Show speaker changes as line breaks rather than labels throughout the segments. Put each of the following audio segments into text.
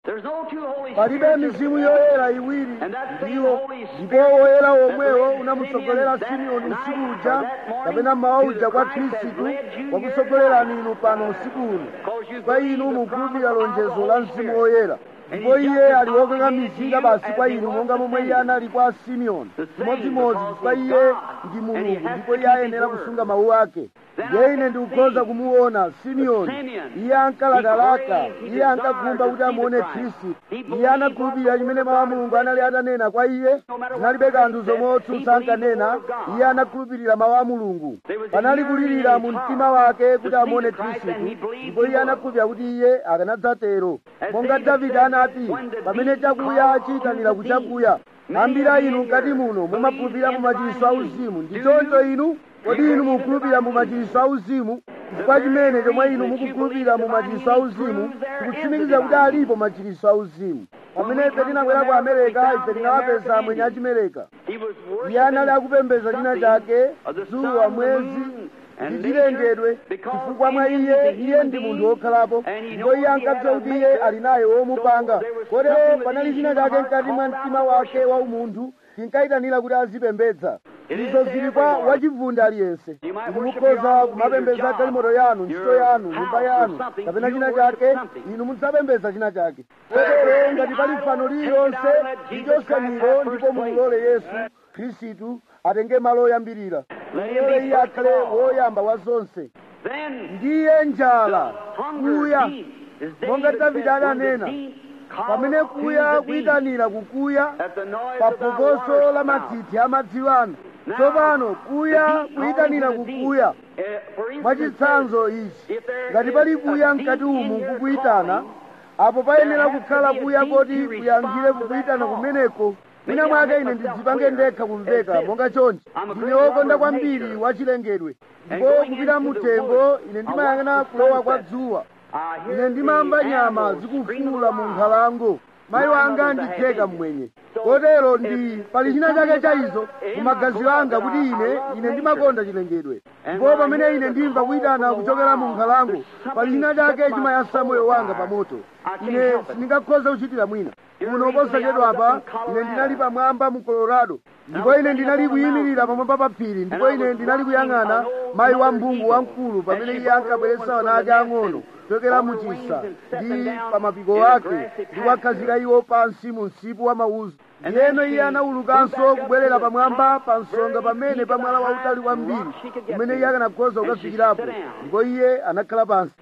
There's no two Holy
palibe
Spirits.
mizimu yoyera iwiri
And that same
ndiwo
Holy Spirit
ndipo woyera
that
womwewo
led
unamutsogolera
Simeon
simeoni
that
usiku
night
uja
or that morning
kapena mmawa
to
uja
the
kwa
Christ that
khristu
led you here
wakutsogolerani
tonight.
inu pano usiku uno
Because you
kwa
believe
inu
the
mukhulupirira
promise of the
lonjezo la
Holy
mzimu
Spirit.
woyera
And
ndipo
he's
iye
just as
ali wokonga
obligated to
mizinga
you
basi
as
kwa
he
inu
was
monga
to
momwe iye
Simeon.
anali kwa simeoni
The same,
chimodzimodzi
because
chifukwa
he's
iye
God,
ndi
and he
mulungu
has
ndipo
to
iye
keep
ayenera
his
kusunga
word.
mawu ake
Then
ndiye
I
ine
can
ndikukhoza
see
kumuona simeoni
Simeon,
iye ankalakalaka
he craved, he
iye ankagumba
desired
kuti
to see
amuone
the Christ.
khristu
He
iye
believed
anakhulupirira
what the
chimene
word
mawu a
of God
mulungu
said.
anali atanena kwa iye
No matter what
zinalibe
man
kanthu
said,
zomwe
he
otsutsa
believed the
ankanena
word of God.
iye anakhulupirira mawu a mulungu
There was a
panali
yearning
kulirira
in
mu
his
mtima
heart
wake
to
kuti
see
amuone
the Christ,
khristu
and he believed
ndipo
he
iye
would.
anakhulupirira kuti iye akanadzatero
As
monga
David
davide
said,
anati
when the
pamene
beast
chakuya
called
chiyitanira
to the
kuchakuya
beast,
ambiri
many
inu
of you
mkati
here
muno
believe
mumakhulupirira
in
mu machiritso
divine
auzimu
healing.
ndi
Do
choncho
you?
inu kodi
You
inu
believe in
mukhulupirira mu
divine
machiritso auzimu chifukwa chimene chomwe inu mukukhulupirira mu machiritso auzimu tikutsimikiza kuti alipo machiritso auzimu pamene ife tinabwera ku amerika ife tinawapeza mwenye achimereka
He was
iye anali
worshiping
akupembedza china chake
of the sun,
dzuwa
the
mwezi
moon, and
ndi chilengedwe
nature, because
chifukwa mwa
in him
iye
is a
iye
human
ndi
being,
munthu wokhalapo
and he
ndipo iye
knows he
ankadziwa
had a
kuti iye
maker,
ali naye womupanga
so there was
kotero
something
panali
within
china
his
chake
heart
mkati mwa
called out
mtima
to
wake
worship.
wa umunthu chinkayitanira kuti azipembedza
It is
izo
to
zili kwa
everyone.
wachivunda aliyense
You might
inu
worship your
mukhoza
automobile,
kumapembedza
your job,
galimoto yanu ntchito
your
yanu
house
nyumba
or
yanu
something.
kapena
You
china
worship
chake
something.
inu mudzapembedza china chake kotero ngati pali fano lililonse lichosemiro ndipo mulole yesu khristu atenge malo oyambirira mulole iye akhale woyamba wa zonse
Then
ndiye njala
hunger
kuya
deep, as
monga
David
davide
said, when the
adanena
deep
pamene
called to
kuya
the deep,
kuyitanira kukuya
at the noise
pa
of thy
phokoso
water
la
spout.
mathithi amadziwano tsopano kuya kuyitanira kukuya mwachitsanzo ichi ngati pali kuya mkati umu kukuyitana apo payenera kukhala kuya koti kuyankhire kukuyitana kumeneko mwina mwake ine ndidzipange ndekha kumveka monga chonchi ndine wokonda kwambiri wachilengedwe ndipo kupita muthengo ine ndimayang'ana kulowa kwa dzuwa ine ndimamva nyama zikufuula mu nkhalango mayi wanga nditheka mmwenye kotero ndi pali china chake cha izo mu magazi anga kuti ine ine ndimakonda chilengedwe ndipo pamene ine ndimva kuyitana kuchokera mu nkhalango pali china chake chimayasa moyo wanga pa moto ine sindingakhoza kuchitira mwina kuno posachedwa apa ine ndinali pamwamba mu colorado ndipo ine ndinali kuyimirira pamwamba pa phiri ndipo ine ndinali kuyang'ana mayi wa mphungu wamkulu pamene iye ankabweretsa ana ake ang'ono kuchokera mu chisa ndi pa mapiko ake ndi kuwakhazika iwo pansi mu msipu wa mauzu ndiyeno iye anawulukanso kubwerera pamwamba pa nsonga pamene pa mwala wautali kwambiri kumene iye akanakhoza kukafikirapo ndipo iye anakhala pansi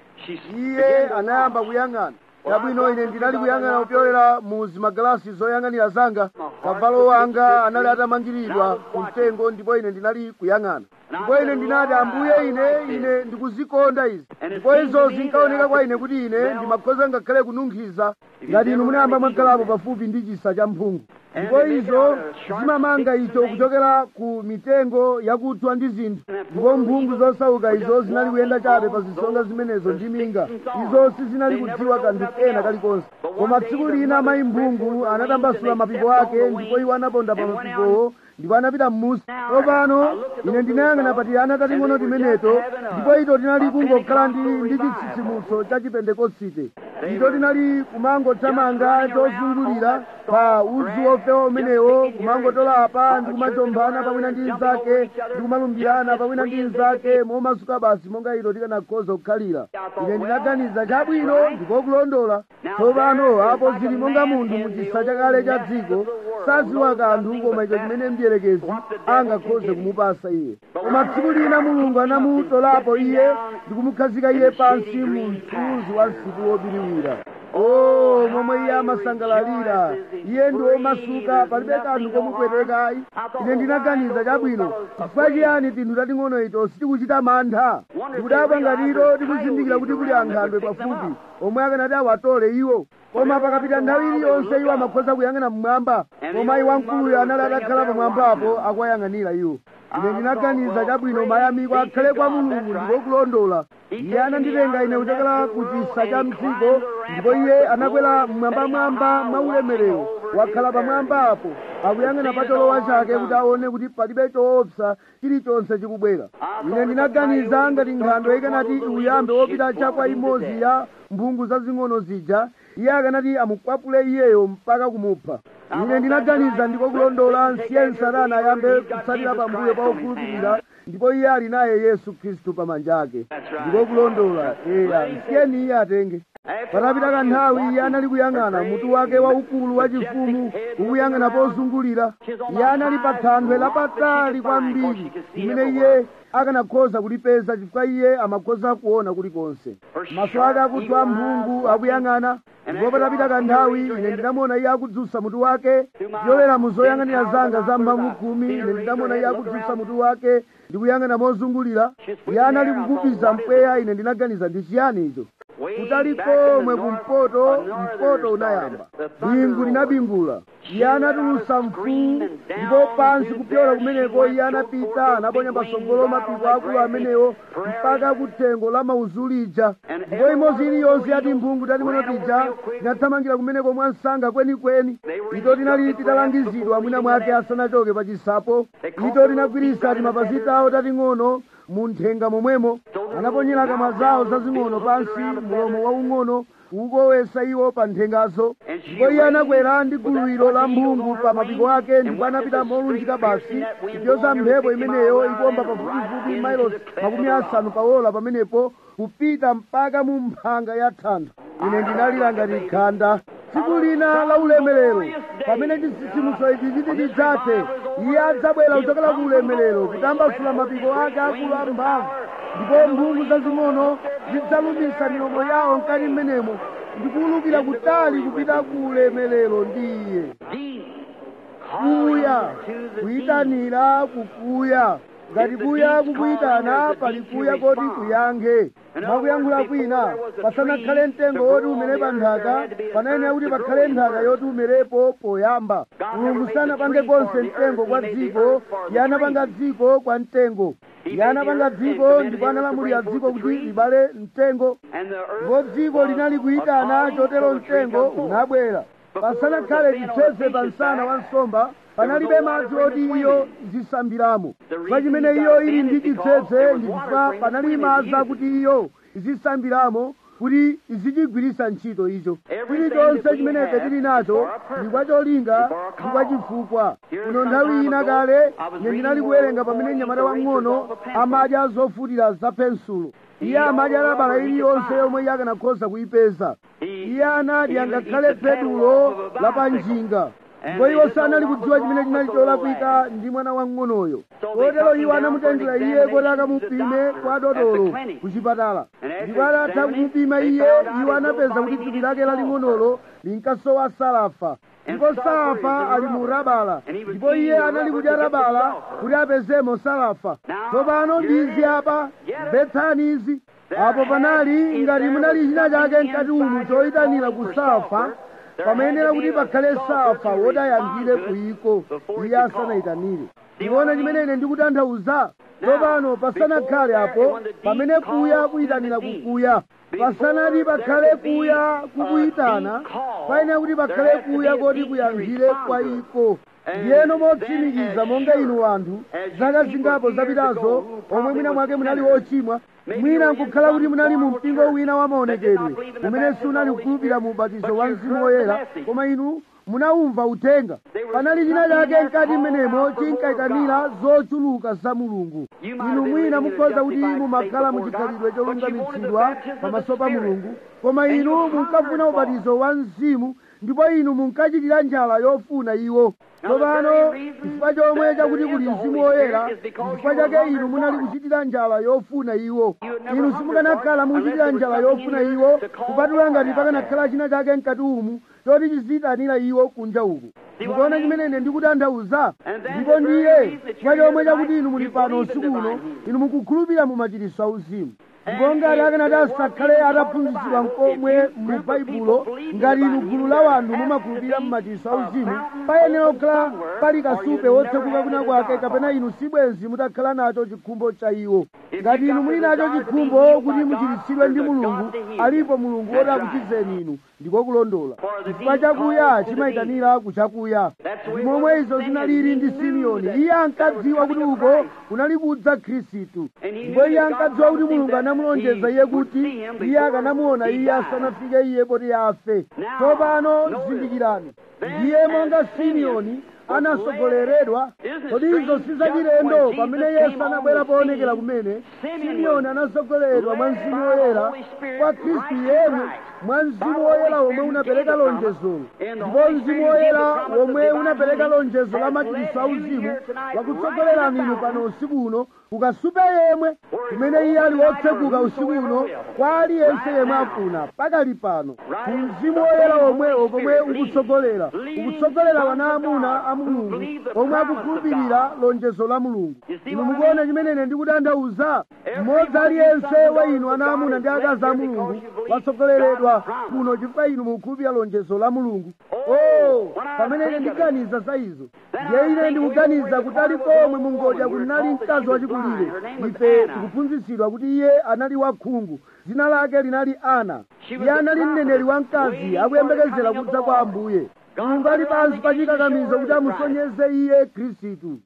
iye anayamba kuyang'ana chabwino ine ndinali kuyang'ana kupyolera mu zimagalasi zoyang'anira zanga kavalo wanga anali atamangiridwa ku mtengo ndipo ine ndinali kuyang'ana ndipo ine ndinati ambuye ine ine ndikuzikonda izi ndipo izo zinkaoneka kwa ine kuti ine ndimakhoza ngakhale kununkhiza ngati inu munayamba mwakhalapo pafupi ndi chisa cha mphungu ndipo izo zimamanga icho kuchokera ku mitengo yakuthwa ndi zinthu ndipo mphungu zosauka izo zinali kuyenda chabe pa zisonga zimenezo ndi minga izo sizinali kudziwa kanthu kena kalikonse koma tsiku lina mayi mphungu anatambasula mapiko ake ndipo iwo anaponda pa mapikowo ndipo anapita m'musi tsopano ine ndinayang'ana pa tiyana tating'ono timeneto ndipo ito tinali kungokhala ndi ndi chitsitsimutso cha chipentekosite ito tinali kumangothamanga chozungulira pa udzu wofewa umenewo kumangotola apa ndi kumachomphana pamwina ndi nzake ndi kumalumbirana pamwina ndi nzake momasuka basi monga ito tikanakhoza kukhalira ine ndinaganiza chabwino ndikokulondola tsopano apo zili monga munthu mu chisa chakale cha dziko sadziwa kanthu koma icho chimene mdierekezi angakhoze kumupasa iye koma tsiku lina mulungu anamutolapo iye ndi kumukhazika iye pansi mu mthunzi wa msipu wobiriwira o momwe iye amasangalalira iye ndi womasuka palibe kanthu komupwetekayi ine ndinaganiza chabwino chifukwa chiyani tinthu tating'ono ito sitikuchita mantha ndikudabwa ngatito tikuzindikira kuti kuli ankhandwe pafupi omwe akanati awatole iwo koma pakapita nthawi iliyonse iwo amakhoza kuyang'ana mmwamba koma iwo wamkuluyo anali atakhala pamwambapo akuwayang'anira iwo ine ndinaganiza chabwino mayamiko akhale kwa mulungu ndikokulondola iye ananditenga ine kuchokera ku chisa cha mdziko ndipo iye anakwera mmwambamwamba mwaulemerero wakhala pamwamba apo akuyang'ana pa cholowa chake kuti aone kuti palibe choopsa chilichonse chikubwera ine ndinaganiza ngati nkhandwe ikanati iuyambe wopita chakwa imodzi ya mphungu zazing'ono zija iye akanati amukwapule iyeyo mpaka kumupha ine ndinaganiza ndiko kulondola nsiye satana ayambe kutsatira pambuyo pa okhulupirira ndipo iye ali naye yesu khristu pamanja ake ndiko kulondola eya nsiyeni iye atenge patapita kanthawi iye anali kuyang'ana mutu wake waukulu wachifumu ukuyang'ana pozungulira iye anali pa thanthwe lapatali kwambiri limene iye akanakhoza kulipeza chifukwa iye amakhoza kuona kulikonse maso ake akuthwa mphungu akuyang'ana ndipo patapita kanthawi ine ndinamuona iye akudzutsa mutu wake ziyolera mu zoyang'anira zanga za mphamvu khumi ine ndinamuona iye akudzutsa mutu wake ndikuyang'ana mozungulira iye anali kukupiza mpweya ine ndinaganiza ndi chiyani icho kutali komwe kumpoto mpoto unayamba bingu linabingula iye anatulutsa mfuwu ndipo pansi kupyola kumeneko iye anapita anaponya patsogolo mapiko akulu amenewo mpaka kuthengo la mauzulija ndipo imodzi iliyonse yati mphungu tating'ono tija tinathamangira kumeneko mwansanga kwenikweni ito tinali titalangizidwa mwina mwake asanachoke pa chisapo ito tinagwiritsa timapazi tawo tating'ono mu nthenga momwemo anaponyera kamwa zawo zazing'ono pansi mulomo waung'ono ukowesa iwo pa nthengazo ndipo iye anakwera ndi guluwiro la mphungu pa mapiko ake ndipo anapita molunjika basi kupyoza mphepo imeneyo ikuomba pafupifupi mailosi makumi asanu paola pamenepo kupita mpaka mu mphanga ya thanthwe ine ndinalira ngati khanda tsiku lina la ulemerero pamene chitsitsimutso ichi chiti chidzathe iye adzabwera kuchokera ku ulemerero kutambasula mapiko ake akulu amphamvu ndipo mphungu zazing'ono zidzalumisa milomo yawo mkati mmenemo ndikuwulukira kutali kupita ku ulemerero ndi iye kuya kuyitanira kukuya ngati kuya kukuyitana pali kuya koti kuyankhe mwakuyankhula kwina pasanakhale mtengo woti umere pa nthaka panayenera kuti pakhale nthaka yoti umerepo poyamba mulungu sanapange konse mtengo kwa dziko iye anapanga dziko kwa mtengo iye anapanga dziko ndipo analamulira dziko kuti libale mtengo ndipo dziko linali kuyitana chotero mtengo unabwera pasanakhale chitseze pa msana wa nsomba panalibe madzi oti iyo izisambiramo chifukwa chimene iyo ili ndi chitseze ndi chifukwa panali madzi akuti iyo izisambiramo kuti izichigwiritsa ntchito icho chilichonse chimene ife tili nacho ndi kwa cholinga ndi kwa chifukwa kuno nthawi ina kale ine ndinali kuwerenga pamene mnyamata wang'ono amadya zofutira za pensulo iye amadya labala iliyonse yomwe iye akanakhoza kuyipeza iye anadya ngakhale pedulo la panjinga ndipo iwo sanali kudziwa chimene chinali cholakwika ndi mwana wang'onoyo kotero iwo anamutengera iye kuti akamupime kwa dotolo ku chipatala ndipo atatha kumupima iye iwo anapeza kuti thupi lake laling'onolo linkasowa salafa ndipo salafa ali mu rabala ndipo iye anali kudya rabala kuti apezemo salafa tsopano ndizi apa mvetsani izi apo panali ngati munali china chake mkati umu choyitanira ku salafa pamayenera kuti pakhale safa wotayambire kuyiko iye asanayitanire ndiona chimene ine ndikutanthauza tsopano pasanakhale apo pamene kuya kuyitanira kukuya pasanati pakhale kuya kukuyitana payenera kuti pakhale kuya koti kuyankhire kwa iko ndiyeno motsimikiza monga inu anthu zaka zingapo zapitazo omwe mwina mwake munali ochimwa mwina nkukhala kuti munali mu mpingo wina wa maonekedwe umene sunali kukhulupirira mu ubatizo wa mzimu woyera koma inu munawumva uthenga panali china chake mkati mmenemo chinkayitanira zochuluka za mulungu inu mwina mukhoza kuti mumakhala muchikhalidwe cholungamitsidwa pamaso pa mulungu koma inu munkafuna ubatizo wa mzimu ndipo inu munkachitira njala yofuna iwo tsopano chifukwa chomwe chakuti kuli mzimu woyera chifukwa chake inu munali kuchitira njala yofuna iwo inu simukanakhala mukuchitira njala yofuna iwo kupatula ngati pakanakhala china chake mkati umu choti chiziyitanira iwo kunja uku mukuona chimene ine ndikutanthauza ndipo ndiye chifukwa chomwe chakuti inu muli pano usiku uno inu mukukhulupirira mu machiritso auzimu ndipo ngati akanati asakhale ataphunzitsidwa nkomwe mu baibulo ngati inu gulu la wanthu mumakhulupirira mu machiritso auzimu payenera kukhala pali kasupe wotsekuka kuna kwake kapena inu sibwenzi mutakhala nacho chikhumbo cha iwo ngati inu muli nacho chikhumbo kuti muchiritsidwe ndi mulungu alipo mulungu woti akuchizeni inu ndiko kulondola chifukwa chakuya chimayitanira kuchakuya ndi momwe izo zinalili ndi simeoni iye ankadziwa kuti uko kunali kudza khristu ndipo iye ankadziwa kuti mulungu anamuyitana anamulonjeza iye kuti iye akanamuona iye asanafike iye poti afe tsopano zindikirani ndiye monga simeoni anasogoleredwa kodi izo sizachilendo pamene yesu anabwera poonekera kumene simeoni anasogoleredwa mwa mzimu woyera kwa khristu yemwe mwa mzimu woyera womwe unapereka lonjezolo ndipo mzimu woyera womwe unapereka lonjezo la machiritso auzimu wakutsogolerani inu pano usiku uno ukasupe yemwe kumene iye ali wotsekuka usiku uno kwa aliyense yemwe afuna pakali pano ku mzimu woyera womwewo pomwe ukutsogolera ukutsogolera wana amuna a mulungu omwe akukhulupirira lonjezo la mulungu inu mukuona chimene ndikutanthauza mmodzi aliyense wa inu ana amuna ndi akazi a mulungu watsogoleredwa kuno chifukwa inu mukukhulupirira lonjezo la mulungu oh pamene ine ndiganiza za izo ndiye ine ndikuganiza kuti ali pomwe mungodya kunali mkazi wachikulire ife tikuphunzitsidwa kuti iye anali wakhungu dzina lake linali ana iye anali mneneri wamkazi akuyembekezera kudza kwa ambuye mulungu ali pansi pa chikakamizo kuti amusonyeze iye khristu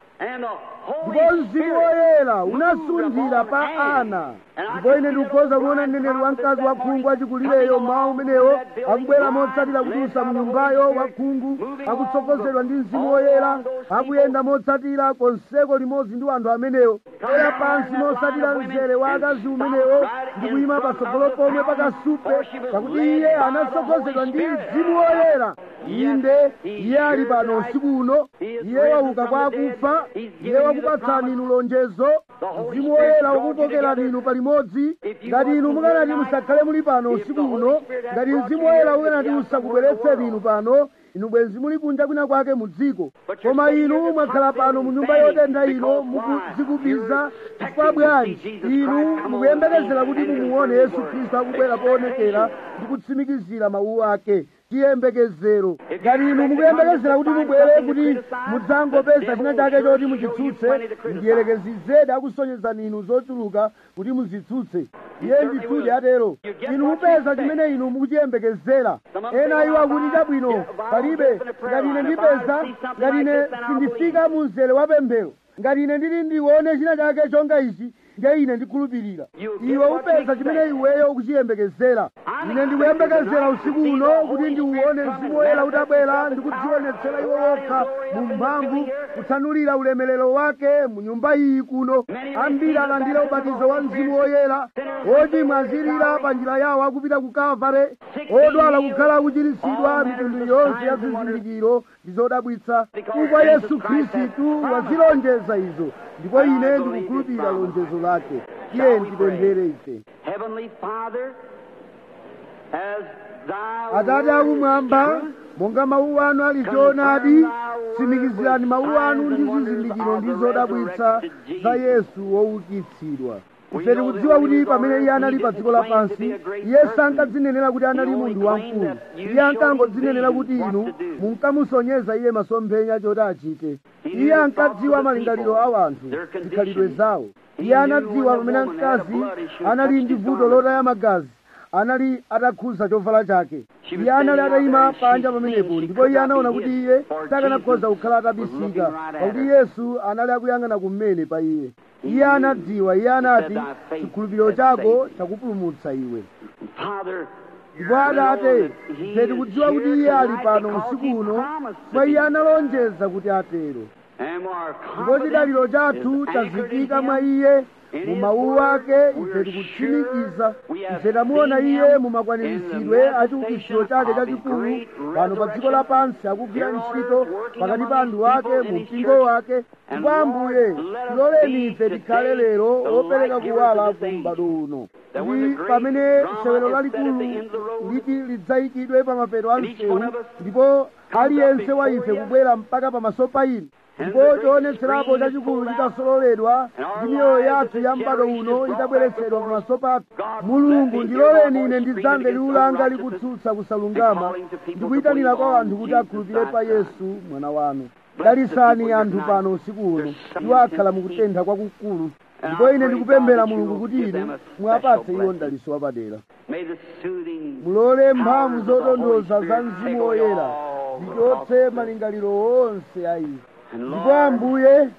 ndipo mzimu woyera unasunthira pa ana ndipo ine ndikukhoza kuona mneneri wamkazi wakhungu achikulireyo mawu umenewo akubwera motsatira kudutsa mu nyumbayo wakhungu akutsogozedwa ndi mzimu woyera akuyenda motsatira konseko limodzi ndi anthu amenewo era pansi motsatira mzere wa akazi umenewo ndi kuyima patsogolo pomwe pakasupe pakuti iye anatsogozedwa ndi mzimu woyera inde iye ali pano usiku uno iye wauka kwa akufa iye wakupatsani inu lonjezo mzimu woyera wakukokerani inu palimodzi ngati inu mukanati musakhale muli pano usiku uno ngati mzimu woyera ukanati usakubweretseni inu pano inu bwenzi muli kunja kwina kwake mu dziko koma inu mwakhala pano mu nyumba yotentha ino mukudzikubiza chifukwa bwanji inu mukuyembekezera kuti mumuone yesu khristu akubwera poonekera ndi kutsimikizira mawu ake chiyembekezero ngati inu mukuyembekezera kuti mubwere kuti mudzangopeza china chake choti muchitsutse ndiyerekezizedi akusonyezani inu zochuluka kuti muzitsutse iye ndithudi atero inu mupeza chimene inu mukuchiyembekezera ena iwo akuti chabwino palibe ngati ine ndipeza ngati ine sindifika mu mzere wa pemphero ngati ine ndili ndione china chake chonga ichi ndiye ine ndikhulupirira iwe upeza chimene iweyo ukuchiyembekezera ine ndikuyembekezera usiku uno kuti ndiuone mzimu woyera utabwera ndikudzionetsera iwo wokha mu mphamvu kutsanulira ulemerero wake mu nyumba iyi kuno ambiri alandira ubatizo wa mzimu woyera ochimwa azilira pa njira yawo akupita ku kalvare odwala kukhala akuchiritsidwa mitundu yonse ya zizindikiro ndi zodabwitsa chifukwa yesu khristu wazilonjeza izo ndipo ine ndikukhulupirira lonjezo lake tiye ndipemphere ife
Heavenly Father, as thou
atate akumwamba monga mawu anu ali choonadi tsimikizirani mawu anu ndi zizindikiro ndi zodabwitsa za yesu woukitsidwa ife tikudziwa kuti pamene iye anali pa dziko lapansi iye sankadzinenera kuti anali munthu wamkulu iye ankangodzinenera kuti inu munkamusonyeza iye masomphenya choti achite iye ankadziwa malingaliro a anthu zikhalidwe zawo iye anadziwa pamene mkazi anali ndi vuto lotaya magazi anali atakhuza chovala chake iye anali atayima panja pamenepo ndipo iye anaona kuti iye sakanakhoza kukhala atabisika pakuti yesu anali akuyang'ana kumene pa iye iye anadziwa iye anati chikhulupiriro chako chakupulumutsa iwe
Father,
ndipo atate ife tikudziwa kuti iye ali pano usiku uno kwa iye analonjeza kuti atero
and our
ndipo chidaliro chathu chazikika mwa iye mu mawu ake ife tikutsimikiza ife tamuona iye mu makwaniritsidwe a chiukitsiro chake chachikulu pano pa dziko lapansi akugwira ntchito pakati pa anthu ake mu mpingo wake ndipo ambuye tiloleni ife tikhale lero opereka kuwala ku m'bado uno ndi pamene sewero lalikulu liti lidzayikidwe pa mapeto a msewu ndipo aliyense wa ife kubwera mpaka pamaso pa inu ndipo chionetserapo chachikulu chitasololedwa ndi miyoyo yathu ya m'bado uno itabweretsedwa pamaso pathu mulungu ndiloleni ine ndidzamve liwu langa likutsutsa kusalungama ndikuyitanira kwa anthu kuti akhulupirire pa yesu mwana wanu dalisani anthu pano usiku uno iwo akhala mukutentha kwakukulu ndipo ine ndikupemphera mulungu kuti inu mwapatse iwo mdaliso wapadera
may the soothing
mulole mphamvu zotonthoza za mzimu woyera zichotse malingaliro onse a ife ndipo ambuye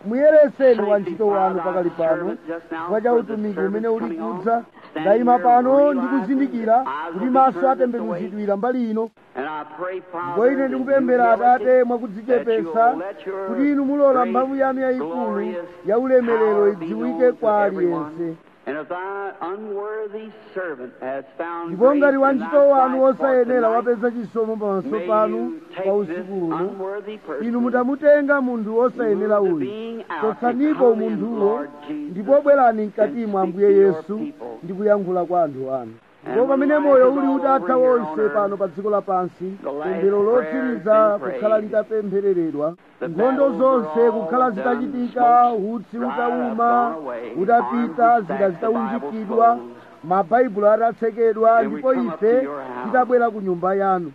muyereseni wantchito wanu pakali pano chifukwa cha utumiki umene uli kudza ndayima pano ndikuzindikira kuti maso atembenuzidwira mbali ino ndipo ine ndikupemphera atate mwakudzichepesa kuti inu mulola mphamvu yanu yayikulu ya ulemerero idziwike kwa aliyense ndipo ngati wantchito wanu wosayenera wapeza chisomo pamaso panu pa usiku uno inu mutamutenga munthu wosayenera uyu chotsaniko munthuwo ndipo bwerani mkatimo ambuye yesu ndi kuyankhula kwa anthu anu ndipo pamene moyo uli utatha wonse pano pa dziko lapansi pemphero lotsiriza kukhala litapemphereredwa nkhondo zonse kukhala zitachitika utsi utawuma utapita zida zitaunjikidwa mabaibulo atatsekedwa ndipo ife titabwera ku nyumba yanu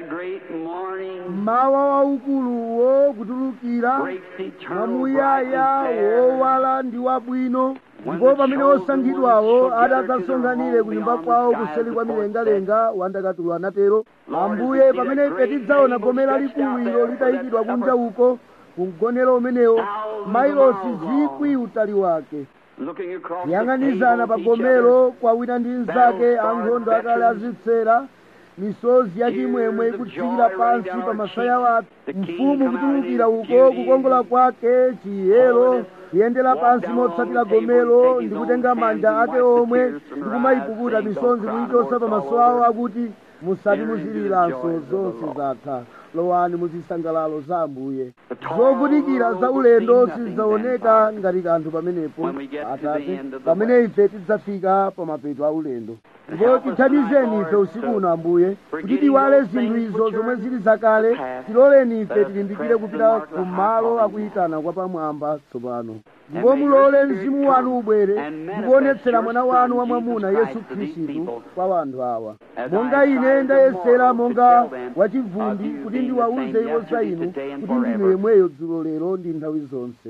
mawa waukuluwo kutulukira mwamuyaya wowala ndi wabwino ndipo pamene osankhidwawo adadzasonkhanire ku nyumba kwawo kuseli kwa milengalenga wandakatulo anatero ambuye pamene ife tidzaona gomera likulu ilo litayikidwa kunja uko kumgonero umenewo mailosi zikwi utali wake yang'anizana pa gomero kwa wina ndi mnzake ankhondo akale azitsera misozi yachimwemwe ikutsikira pansi pa masaya wake mfumu kutulukira uko kukongola kwake chiyero kuyendera pansi motsatira gomero ndi kutenga manja ake omwe ndi kumayipukuta misonzi kuyichosa pa maso awo akuti musati muziliranso zonse zatha lowani muzisangalalo za ambuye zovutikira za ulendo sizidzaoneka ngati kanthu pamenepo atate pamene ife tidzafika pa mapeto a ulendo ndipo tithandizeni ife usiku uno ambuye kuti tiwale zinthu izo zomwe zili zakale tiloleni ife tilimbikire kupita ku malo akuyitana kwa pamwamba tsopano ndipo mulole mzimu wanu ubwere ndikuonetsera mwana wanu wamwamuna yesu khristu kwa wanthu awa monga ine ndayesera monga wachivundi kuti ndiwauze iwo za inu kuti ndinu yemweyo dzulo lero ndi nthawi zonse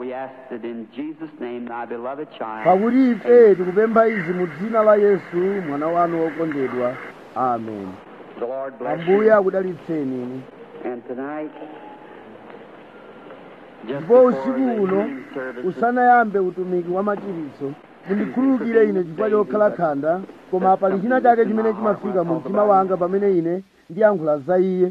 pakuti ife tikupempha izi mu dzina la yesu mwana wanu wokondedwa amen ambuye akudalitseni inu ndipo usiku uno usanayambe utumiki wa machiritso mundikhululukire ine chifukwa chokhala khanda koma pali china chake chimene chimafika mu mtima wanga pamene ine ndiyankhula za iye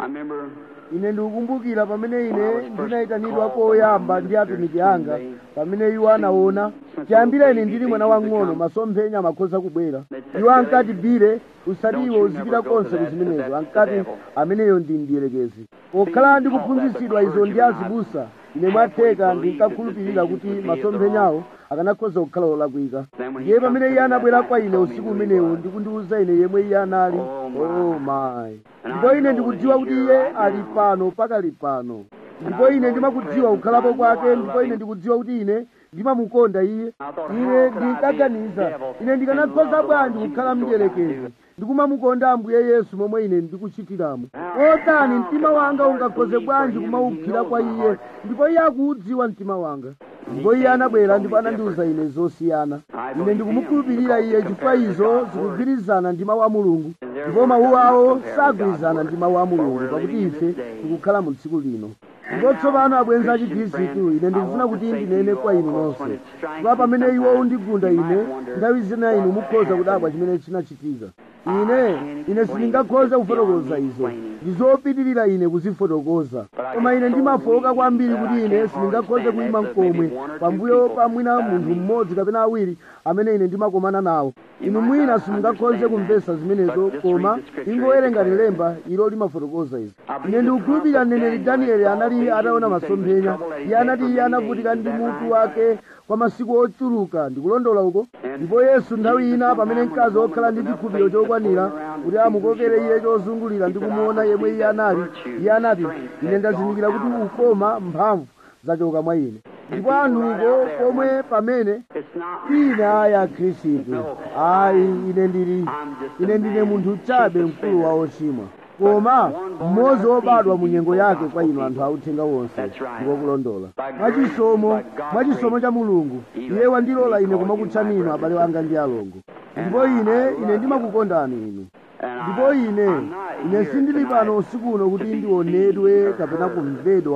ine ndikukumbukira pamene ine ndinayitanidwa koyamba ndi atumiki anga pamene iwo anaona chiyambira ine ndili mwana wang'ono masomphenya amakhoza kubwera iwo ankati bire usati iwe uzipita konse kuzimenezo ankati ameneyo ndi mdierekezi pokhala ndikuphunzitsidwa izo ndi azibusa ine mwatheka ndinkakhulupirira kuti masomphenyawo akanakhoza kukhala olakwika ndiye pamene iye anabwera kwa ine usiku umenewo ndikundiwuza ine yemwe iye anali oh my ndipo ine ndikudziwa kuti iye ali pano pakali pano ndipo ine ndimakudziwa kukhalapo kwake ndipo ine ndikudziwa kuti ine ndimamukonda iye ine ndinkaganiza ine ndikanakhoza bwanji kukhala mdierekezi ndikumamukonda ambuye yesu momwe ine ndikuchitiramo otani mtima wanga ungakhoze bwanji kumawuphira kwa iye ndipo iye akuudziwa mtima wanga ndipo iye anabwera ndipo anandiwuza ine zosiyana ine ndikumukhulupirira iye chifukwa izo zikugwirizana ndi mawu a mulungu ndipo mawu awo sagwirizana ndi mawu a mulungu pakuti ife tikukhala mu tsiku lino ndipo tsopano abwenzi a chikhristu ine ndikufuna kuti ndinene kwa inu nonse chifukwa pamene iwo undigunda ine nthawi zina inu mukhoza kudabwa chimene chinachitika ine ine sindingakhoza kufotokoza izo ndizopitirira ine kuzifotokoza koma ine ndimafoka kwambiri kuti ine sindingakhoze kuyima mkomwe pambuyo pa mwina munthu mmodzi kapena awiri amene ine ndimakomana nawo inu mwina simungakhoze kumvetsa zimenezo koma ingowerengani lemba ilo limafotokoza izi ine ndikukhulupirira mneneri danieli anali ataona masomphenya iye anati iye anavutika ndi mutu wake kwa masiku ochuluka ndikulondola uko ndipo yesu nthawi ina pamene mkazi wokhala ndi chikhulupiriro chokwanira kuti amukokere iye chozungulira ndi kumuona yemwe iye anali iye anati ine ndazindikira kuti ukoma mphamvu zachoka mwa ine ndipo anthuko pomwe pamene ine aya khristu ayi ine ndili ine ndine munthu chabe mkulu wa ochimwa koma mmodzi wobadwa mu nyengo yake kwa inu anthu authenga wonse ndikokulondola mwachisomo mwachisomo cha mulungu iye wandilola ine kumakutchani inu abale wanga ndi alongo ndipo ine ine ndimakukondani inu ndipo ine ine sindili pano usiku uno kuti ndionedwe kapena kumvedwa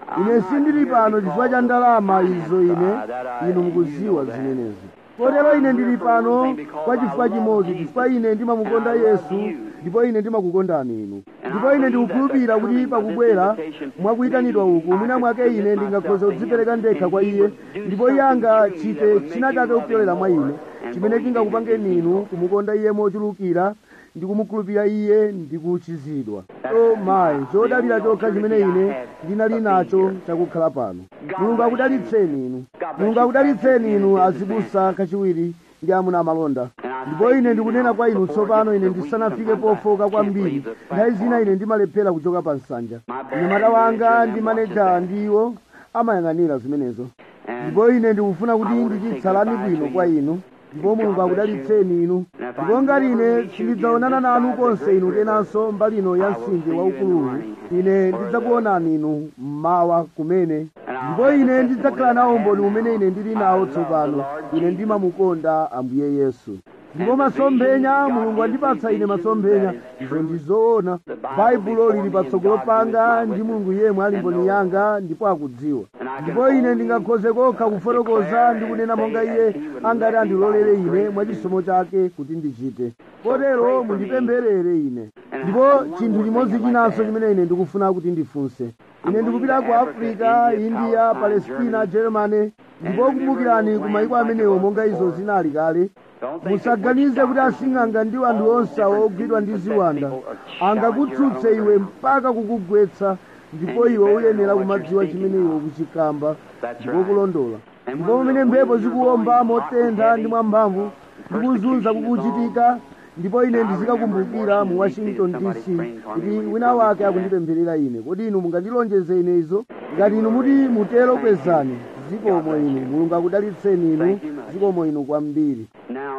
ine sindili pano chifukwa cha ndalama izo ine inu mukuziwa zimenezi kotero ine ndili pano kwa chifukwa chimodzi chifukwa ine ndimamukonda yesu ndipo ine ndimakukondani inu ndipo ine ndikukhulupirira kuti pakubwera mwakuyitanidwa uku mwina mwake ine ndingakhoza kudzipereka ndekha kwa iye ndipo iye angachite china chake kupyolera mwa ine chimene chingakupangeni inu kumukonda iye mochulukira ndi kumukhulupirira iye ndi kuchizidwa o mayi chodalira chokha chimene ine ndinali nacho chakukhala pano mulungu akudalitseni inu mulungu akudalitseni inu azibusa kachiwiri ndi amuna amalonda ndipo ine ndikunena kwa inu tsopano ine ndisanafike pofoka kwambiri nthawi zina ine ndimalephera kuchoka pa nsanja mnyamata wanga ndi maneja ndiwo amayang'anira zimenezo ndipo ine ndikufuna kuti ndichitsalani bwino kwa inu ndipo mulungu akudalitseni inu ndipo ngati ine sindidzaonana nanu konse inu kenanso mbali ino ya mtsinje waukuluwu ine ndidzakuonani inu mmawa kumene ndipo ine ndidzakhala nawo umboni umene ine ndili nawo tsopano ine ndimamukonda ambuye yesu ndipo masomphenya mulungu andipatsa ine masomphenya izo ndizoona baibulo lili patsogolo panga ndi mulungu yemwe ali mboni yanga ndipo akudziwa ndipo ine ndingakhoze kokha kufotokoza ndi kunena monga iye angati andilolere ine mwachisomo chake kuti ndichite kotero mundipempherere ine ndipo chinthu chimodzi chinanso chimene ine ndikufuna kuti ndifunse ine ndikupita ku africa india palestina germany ndipo kumbukirani ku mayiko amenewo monga izo zinali kale musaganize kuti asing'anga ndi anthu onse ogwidwa ndi ziwanda angakutsutse iwe mpaka kukugwetsa ndipo iwe uyenera kumadziwa chimene iwe ukuchikamba ndipo kulondola ndipo pamene mphepo zikuwomba motentha ndi mwamphamvu ndi kuzunza kukuchitika ndipo ine ndizikakumbukira mu washington dc kuti wina wake akundipempherera ine kodi inu mungandilonjeze ine izo ngati inu muti mutero kwezani zikomo inu mulungu akudalitseni inu zikomo inu kwambiri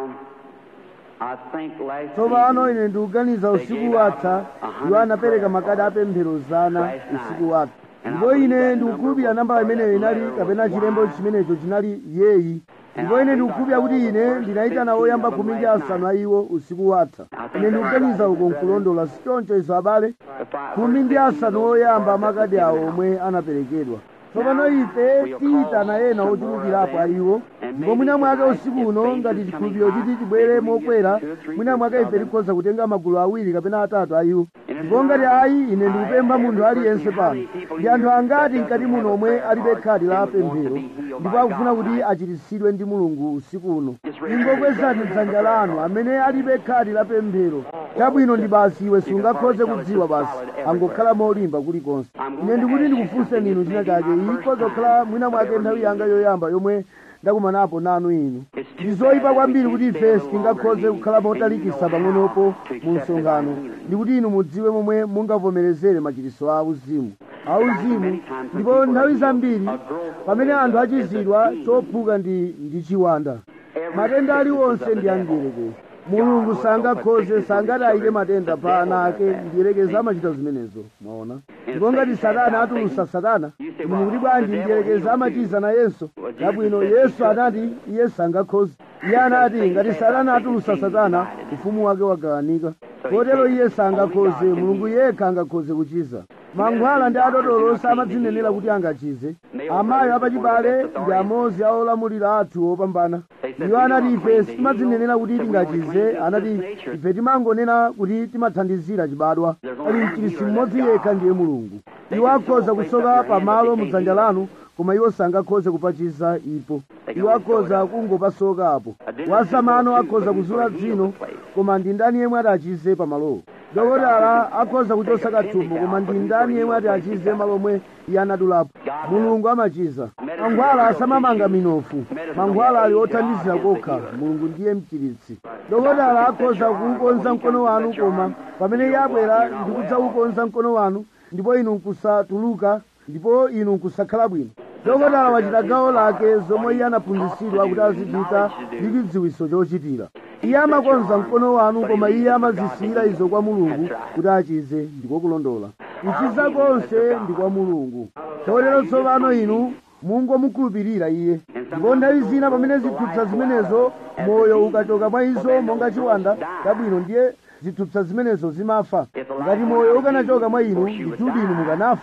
tsopano ine ndikuganiza usiku watha iwo anapereka makadi apemphero zana usiku watha ndipo ine ndikukhulupirira nambala imeneyo inali kapena chilembo chimenecho chinali yeyi ndipo ine ndikukhulupirira kuti ine ndinayitana oyamba khumi ndi asanu a iwo usiku watha ine ndikuganiza uko nkulondola sichoncho izo abale khumi ndi asanu oyamba amakadi awo omwe anaperekedwa tsopano ife tiyitana ena ochulukirapo a iwo ndipo mwina mwake usiku uno ngati chikhulupiriro chiti chibwere mokwera mwina mwake ife tikhoza kutenga magulu awiri kapena atatu a iwo ndipo ngati ayi ine ndikupempha munthu aliyense pano ndi anthu angati mkati muno omwe alibe khadi la pemphero ndipo akufuna kuti achiritsidwe ndi mulungu usiku uno ingokwezani dzanja lanu amene alibe khadi la pemphero chabwino ndi basi iwe sungakhoze kudziwa basi angokhala molimba kulikonse ine ndikuti ndikufunseni inu china chake ikhoza kukhala mwina mwake nthawi yanga yoyamba yomwe ndakumanapo nanu inu ndi zoyipa kwambiri kuti ife sitingakhoze kukhala motalikisa pang'onopo mu msonkhano ndikuti inu mudziwe momwe mungavomerezere machiritso a uzimu auzimu ndipo nthawi zambiri pamene anthu achizidwa chophuka ndi ndi chiwanda matenda aliwonse ndi amdierekezi mulungu sangakhoze sangati ayike matenda pa ana ake mdierekezi amachita zimenezo mwaona ndipo ngati satana atulusa satana inu mukuti bwanji mdierekezi amachiza nayenso labwino yesu anati iye sangakhoze iye anati ngati satana atulusa satana ufumu wake wagawanika kotero iye sangakhoze mulungu yekha angakhoze kuchiza mankhwala ndi adodolo samadzinenera kuti angachize amayi apachibale ndi amodzi a olamulira athu opambana iwo anati ife sitimadzinenera kuti tingachize anati ife timangonena kuti timathandizira chibadwa ali mchiritsi mmodzi yekha ndiye mulungu iwo akhoza kusoka pamalo mudzanja lanu koma iwo sangakhoze kupachiza ipo iwo akhoza kungopasoka apo wasamano akhoza kuzula dzino koma ndi ndani yemwe ati achize pamalowo dokotala akhoza kuchosa kathumbo koma ndi ndani yemwe ati achize malo omwe iye anadulapo mulungu amachiza mankhwala asamamanga minofu mankhwala ali othandizira kokha mulungu ndiye mchiritsi dokotala akhoza kuukonza mkono wanu koma pamene iye abwera ndi kudzaukonza mkono wanu ndipo inu nkusatuluka ndipo inu nkusakhala bwino dokotala wachita gawo lake zomwe iye anaphunzitsidwa kuti azichita ndi chidziwitso chochitira iye amakonza mkono wanu koma iye amazisiyira izo kwa mulungu kuti achize ndiko kulondola kuchiza konse ndi kwa mulungu chotero tsopano inu mungomukhulupirira iye ndipo nthawi zina pamene zithupsa zimenezo moyo ukachoka mwa izo monga chiwanda chabwino ndiye zithupsa zimenezo zimafa ngati moyo ukanachoka mwa inu ndithudi inu mukanafa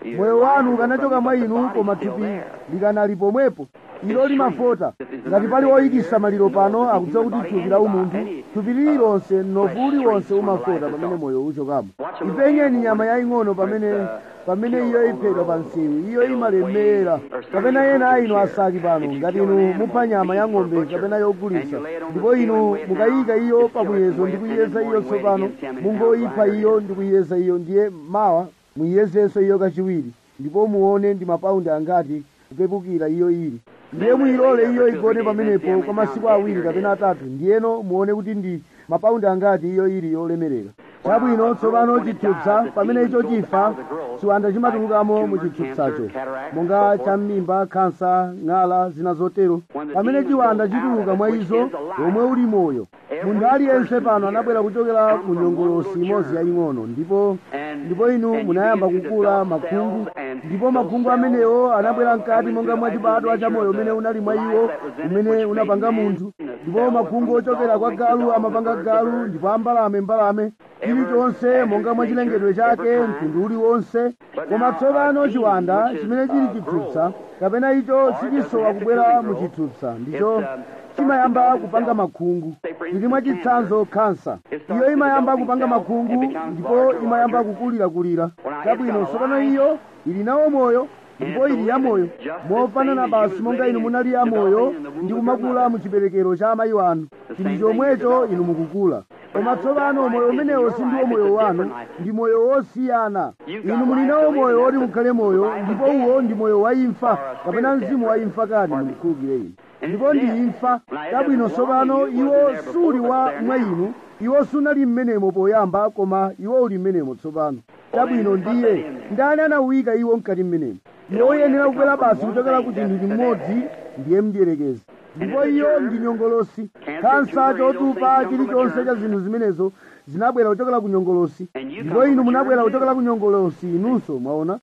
moyo wanu ukanachoka mwa inu koma thupi likanali pomwepo ilo limafota ngati pali woyikisa maliro pano akudziwa kuti thupi la umunthu thupi lililonse mnofu uliwonse umafota pamene moyo uchokamo ipenyeni nyama yaying'ono pamene pamene iyo iphedwa pa msewu iyo imalemera kapena ena a inu asaki pano ngati inu mupha nyama ya ng'ombe kapena yogulitsa ndipo inu mukayika iyo pamuyezo ndi kuyeza iyo tsopano mungoyipha iyo ndi kuyeza iyo ndiye mawa muyiyezenso iyo kachiwiri ndipo muone ndi mapaundi angati kupepukira iyo ili ndiye muyilole iyo igone pamenepo kwa masiku awiri kapena atatu ndiyeno muone kuti ndi mapaundi angati iyo ili yolemerera chabwino tsopano chithupsa pamene icho chifa chiwanda chimatulukamo mu chithupsacho monga cham'mimba khansa ng'ala zina zotero pamene chiwanda chituluka mwa izo omwe uli moyo munthu aliyense pano anabwera kuchokera ku nyongolosi imodzi yaying'ono ndipo ndipo inu munayamba kukula makhungu ndipo makhungu amenewo anabwera mkati monga mwa chibadwa cha moyo umene unali mwa iwo umene unapanga munthu ndipo makhungu ochokera kwa galu amapanga galu ndipo ambalame mbalame chilichonse monga mwa chilengedwe chake mtundu uliwonse koma tsopano chiwanda chimene chili chithupsa kapena icho sichisowa kubwera mu chithupsa ndicho chimayamba kupanga makhungu ili mwa chitsanzo khansa iyo imayamba kupanga makhungu ndipo imayamba kukulirakulira chabwino tsopano iyo ili nawo moyo ndipo ili yamoyo mofanana basi monga inu munali yamoyo ndi kumakula mu chiberekero cha amayi wanu chili chomwecho inu mukukula koma tsopano moyo umenewo sindiwo moyo wanu ndi moyo wosiyana inu muli nawo moyo woti mukhale moyo ndipo uwo ndi moyo wa imfa kapena mzimu wa imfa kani mundikhulukire inu ndipo ndi imfa chabwino tsopano iwo suli wa mwa inu iwo sunali mmenemo poyamba koma iwo uli mmenemo tsopano chabwino ndiye ndani anawuyika iwo mkati mmenemo iwo uyenera kubwera basi kuchokera ku chinthu chimodzi ndiye mdierekezi ndipo iyo ndi nyongolosi khansa chotupa chilichonse cha zinthu zimenezo zinabwera kuchokera ku nyongolosi ndipo inu munabwera kuchokera ku nyongolosi inunso mwaona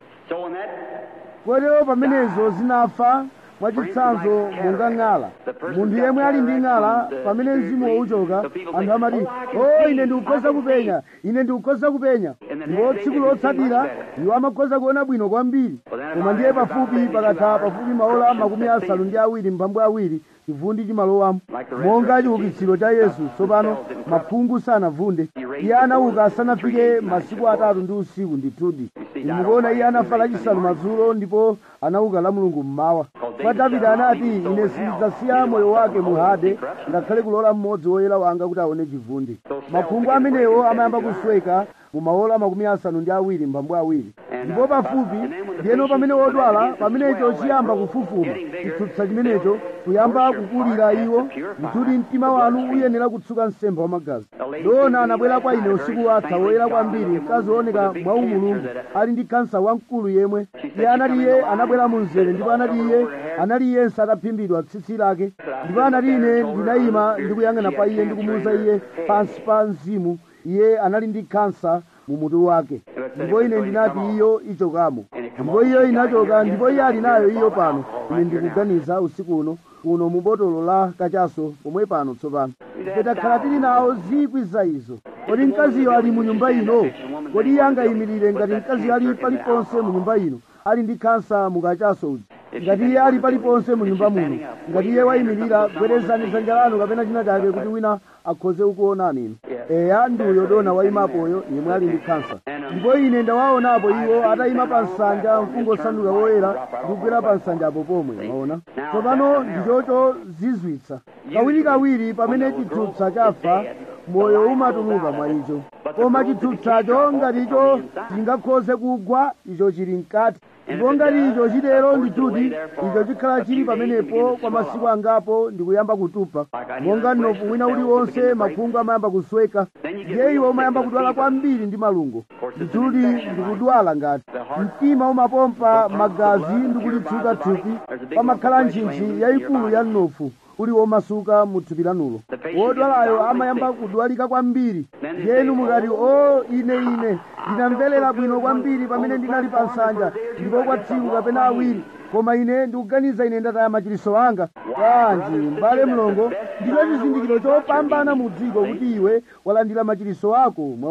kotero pamenezo zinafa mwachitsanzo monga ng'ala munthu yemwe ali ndi ng'ala pamene mzimu wauchoka anthu amati o ine ndikukhoza kupenya ine ndikukhoza kupenya ndipo tsiku lotsatira iwo amakhoza kuona bwino kwambiri koma ndiye pafupi pakatha pafupi maola makumi asanu ndi awiri mphambu awiri chivundi chimalowamo monga chiukitsiro cha yesu tsopano makhungu sanavunde iye anauka asanafike masiku atatu ndi usiku ndithudi mukuona iye anafa lachisanu madzulo ndipo anauka la mulungu mmawa kwa davide anati ine sindidzasiya moyo wake mu hade ngakhale kulola mmodzi woyera wanga kuti aone chivundi makhungu amenewo amayamba kusweka mu maola makumi asanu ndi awiri mphambu awiri ndipo pafupi ndiyeno pamene wodwala pamenecho chiyamba kufufuma chithupsa chimenecho kuyamba kukulira iwo ndikuti mtima wanu uyenera kutsuka msemba wa magazi dona anabwera kwa ine usiku watha woyera kwambiri mkazi wooneka mwa umulungu ali ndi kansa wamkulu yemwe iye anati iye anabwera mu mzere ndipo anati iye anali iyense ataphimbidwa tsitsi lake ndipo anati ine ndinayima ndikuyang'ana pa iye ndikumuwuza iye pansi pa mzimu iye anali ndi kansa mu mutu wake ndipo ine ndinati iyo ichokamo ndipo iyo inachoka ndipo iye ali nayo iyo pano ine ndikuganiza usiku uno uno mu botolo la kachaso pomwe pano tsopano ife takhala tili nawo zikwi za izo kodi mkaziyo ali mu nyumba ino kodi iye angayimirire ngati mkaziyo ali paliponse mu nyumba ino ali ndi kansa mu kachaso uja ngati iye ali paliponse mu nyumba muno ngati iye wayimirira gwerezani dzanja lanu kapena china chake kuti wina akhoze kukuonani inu eya ndi uyo dona wayimapoyo yemwe ali ndi kansa ndipo ine ndawaonapo iwo atayima pa nsanja mfungo osanduka woyera ndi kugwera pa nsanjapo pomwe maona tsopano ndichocho zizwitsa kawirikawiri pamene chithupsa chafa moyo umatuluka mwa icho koma chithupsacho ngati icho chingakhoze kugwa icho chili mkati ndipo ngati icho chitero ndituti icho chikhala chili pamenepo kwa masiku angapo ndikuyamba kutupa monga mnofu wina uliwonse makhungu amayamba kusweka ndiye iwo umayamba kudwala kwambiri ndi malungo ndituti ndikudwala ngati mtima umapompa magazi ndikulitsuka thupi pamakhala ntchintchi yayikulu ya mnofu uli womasuka mu thupi lanulo wodwalayo amayamba kudwalika kwambiri ndiyenu mukati o ine ine ndinamverera bwino kwambiri pamene ndinali pa nsanja ndipo kwa tsiku kapena awiri koma ine ndikuganiza ine ndataya machiliso anga kanji m'bale mlongo ndicho chizindikiro chopambana mu dziko kuti iwe walandira machiliso ako mwaona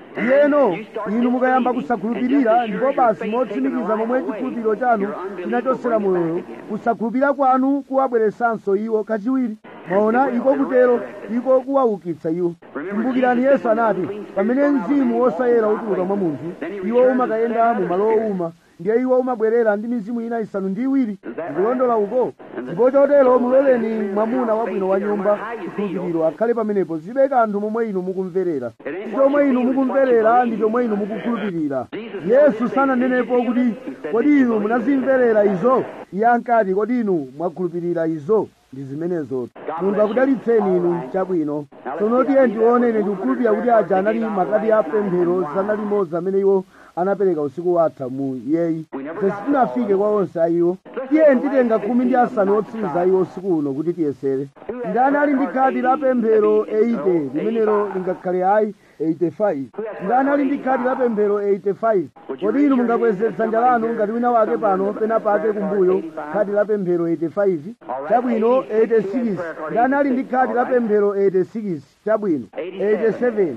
yeno inu mukayamba kusakhulupirira ndipo basi motsimikiza momwe chikhulupiriro chanu chinachosera moyoyo kusakhulupirira kwanu kuwabweresanso iwo kachiwiri maona iko kutero iko kuwaukitsa iwo kumbukirani yesu anati pamene mzimu wosayera utuluka mwa munthu iwo umakayenda mu malo owuma ndiye iwo umabwerera ndi mizimu ina isanu ndi iwiri ndikulondola uko ndipo chotero muloleni mwamuna wabwino wa nyumba chikhulupiriro akhale pamenepo zibe kanthu momwe inu mukumverera ndi chomwe inu mukumverera ndi chomwe inu mukukhulupirira yesu sananenepo kuti kodi inu munazimverera izo iye ankati kodi inu mwakhulupirira izo ndi zimenezo mulungu akudalitseni inu chabwino tsono tiye ndione ine ndikukhulupirira kuti aja anali makadi a pemphero zana limodzi amene iwo anapereka usiku watha mu yeyi ife sitinafike kwa onse ayiwo tiye nditenga khumi ndi asanu otsiriza iwo usiku uno kuti tiyesere ndani ali ndi khadi la pemphero 80 limenelo lingakhale ayi 85 ndani ali ndi khadi la pemphero 85 kodi inu mungakweze dzanja lanu ngati wina wake pano pena pake kumbuyo khadi la pemphero 85 chabwino 86 ndani ali ndi khadi la pemphero 86 chabwino 87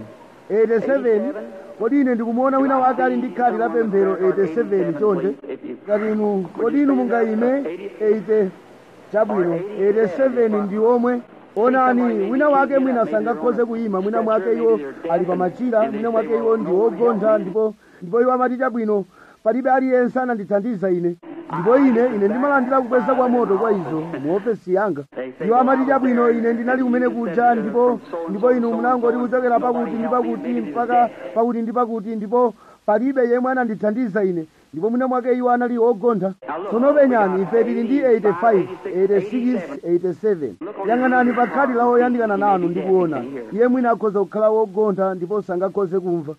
87 kodi ine ndikumuona wina wake ali ndi khadi la pemphero 87 chonde ngati inu kodi inu mungayime 80 chabwino 87 ndi omwe onani wina wake mwina sangakhoze kuyima mwina mwake iwo ali pa machira mwina mwake iwo ndi wogontha ndipo ndipo iwo amati chabwino palibe aliyense anandithandiza ine ndipo ine ine ndimalandira kukweza kwa moto kwa izo mu ofesi yanga iwo amati chabwino ine ndinali kumene kuja ndipo ndipo inu munangoti kuchokera pakuti ndi pakuti mpaka pakuti ndi pakuti ndipo palibe yemwe anandithandiza ine ndipo mwina mwake iwo anali ogontha tsono penyani ife tili ndi 85 86 87 yang'anani pa khadi la oyandikana nanu ndikuona iye mwina akhoza kukhala wogontha ndipo sangakhoze kumva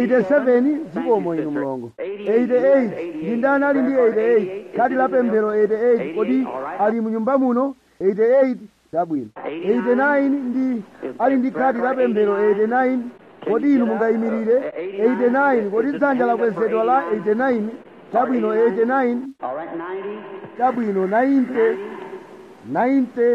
87 zikomo inu mlongo 88 ndi ndani ali ndi 88 khadi la pemphero 88 kodi ali munyumba muno 88 chabwino 89 ndi ali ndi khadi la pemphero 89 kodi inu mungayimirire 89 kodi dzanja lakwezedwa la 89 chabwino 89 chabwino 90 90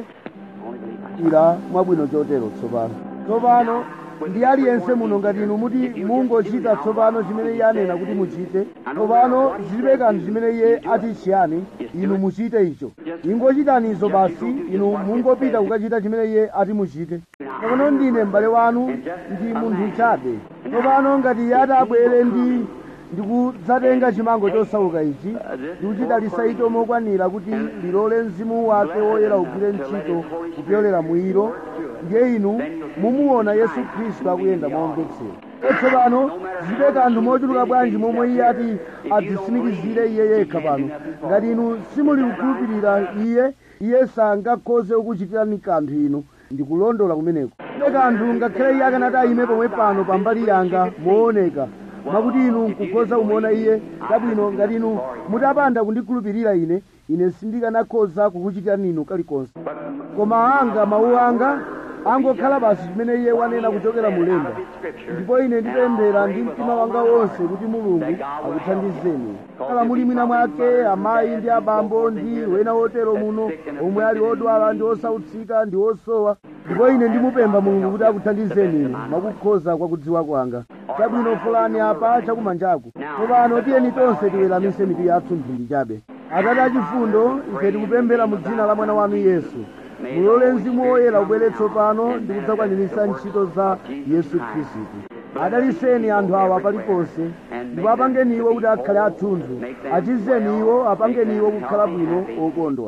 ira mwabwino chotero tsopano tsopano ndi aliyense muno ngati inu muti mungochita tsopano chimene iye anena kuti muchite tsopano zilibe kanthu chimene iye ati chiyani inu muchite icho ingochitani izo basi inu mungopita kukachita chimene iye ati muchite tsopano ndine m'bale wanu ndi munthu chabe tsopano ngati iye ati abwere ndi ndikudzatenga chimango chosauka ichi ndikuchidalitsa icho mokwanira kuti lilole mzimu wake woyera ugwire ntchito kupyolera mwiro ndiye inu mumuona yesu khristu akuyenda momvetsera tsopano zilibe kanthu mochuluka bwanji momwe iye ati adzisimikizire iye yekha pano ngati inu simuli kukhulupirira iye iye sangakhoze kukuchitirani kanthu inu ndikulondola kumeneko zilibe kanthu ngakhale iye akanati ayime pomwe pano pambali yanga mooneka mwakuti inu nkukhoza kumuona iye chabwino ngati inu mutapanda kundikhulupirira ine ine sindikanakhoza kukuchitirani inu kalikonse koma anga mawu anga angokhala basi chimene iye wanena kuchokera mulemba ndipo ine ndipemphera ndi mtima wanga wonse kuti mulungu akuthandizeni kala muli mwina mwake amayi ndi abambo ndi wena wotero muno omwe ali odwala ndi osautsika ndi osowa ndipo ine ndimupempha mulungu kuti akuthandizeni ine mwakukhoza kwa kudziwa kwanga chabwino fulani apa chakumanjaku tsopano tiyeni tonse tiweramise mitu yathu mphindi chabe atate achifundo ife tikupemphera mu dzina la mwana wanu yesu mulole mzimu woyera ubwere tsopano ndi kudzakwaniritsa ntchito za yesu khristu adaliseni anthu awa paliponse ndipo apangeni iwo kuti akhale athunthu achizeni iwo apangeni iwo kukhala bwino okondwa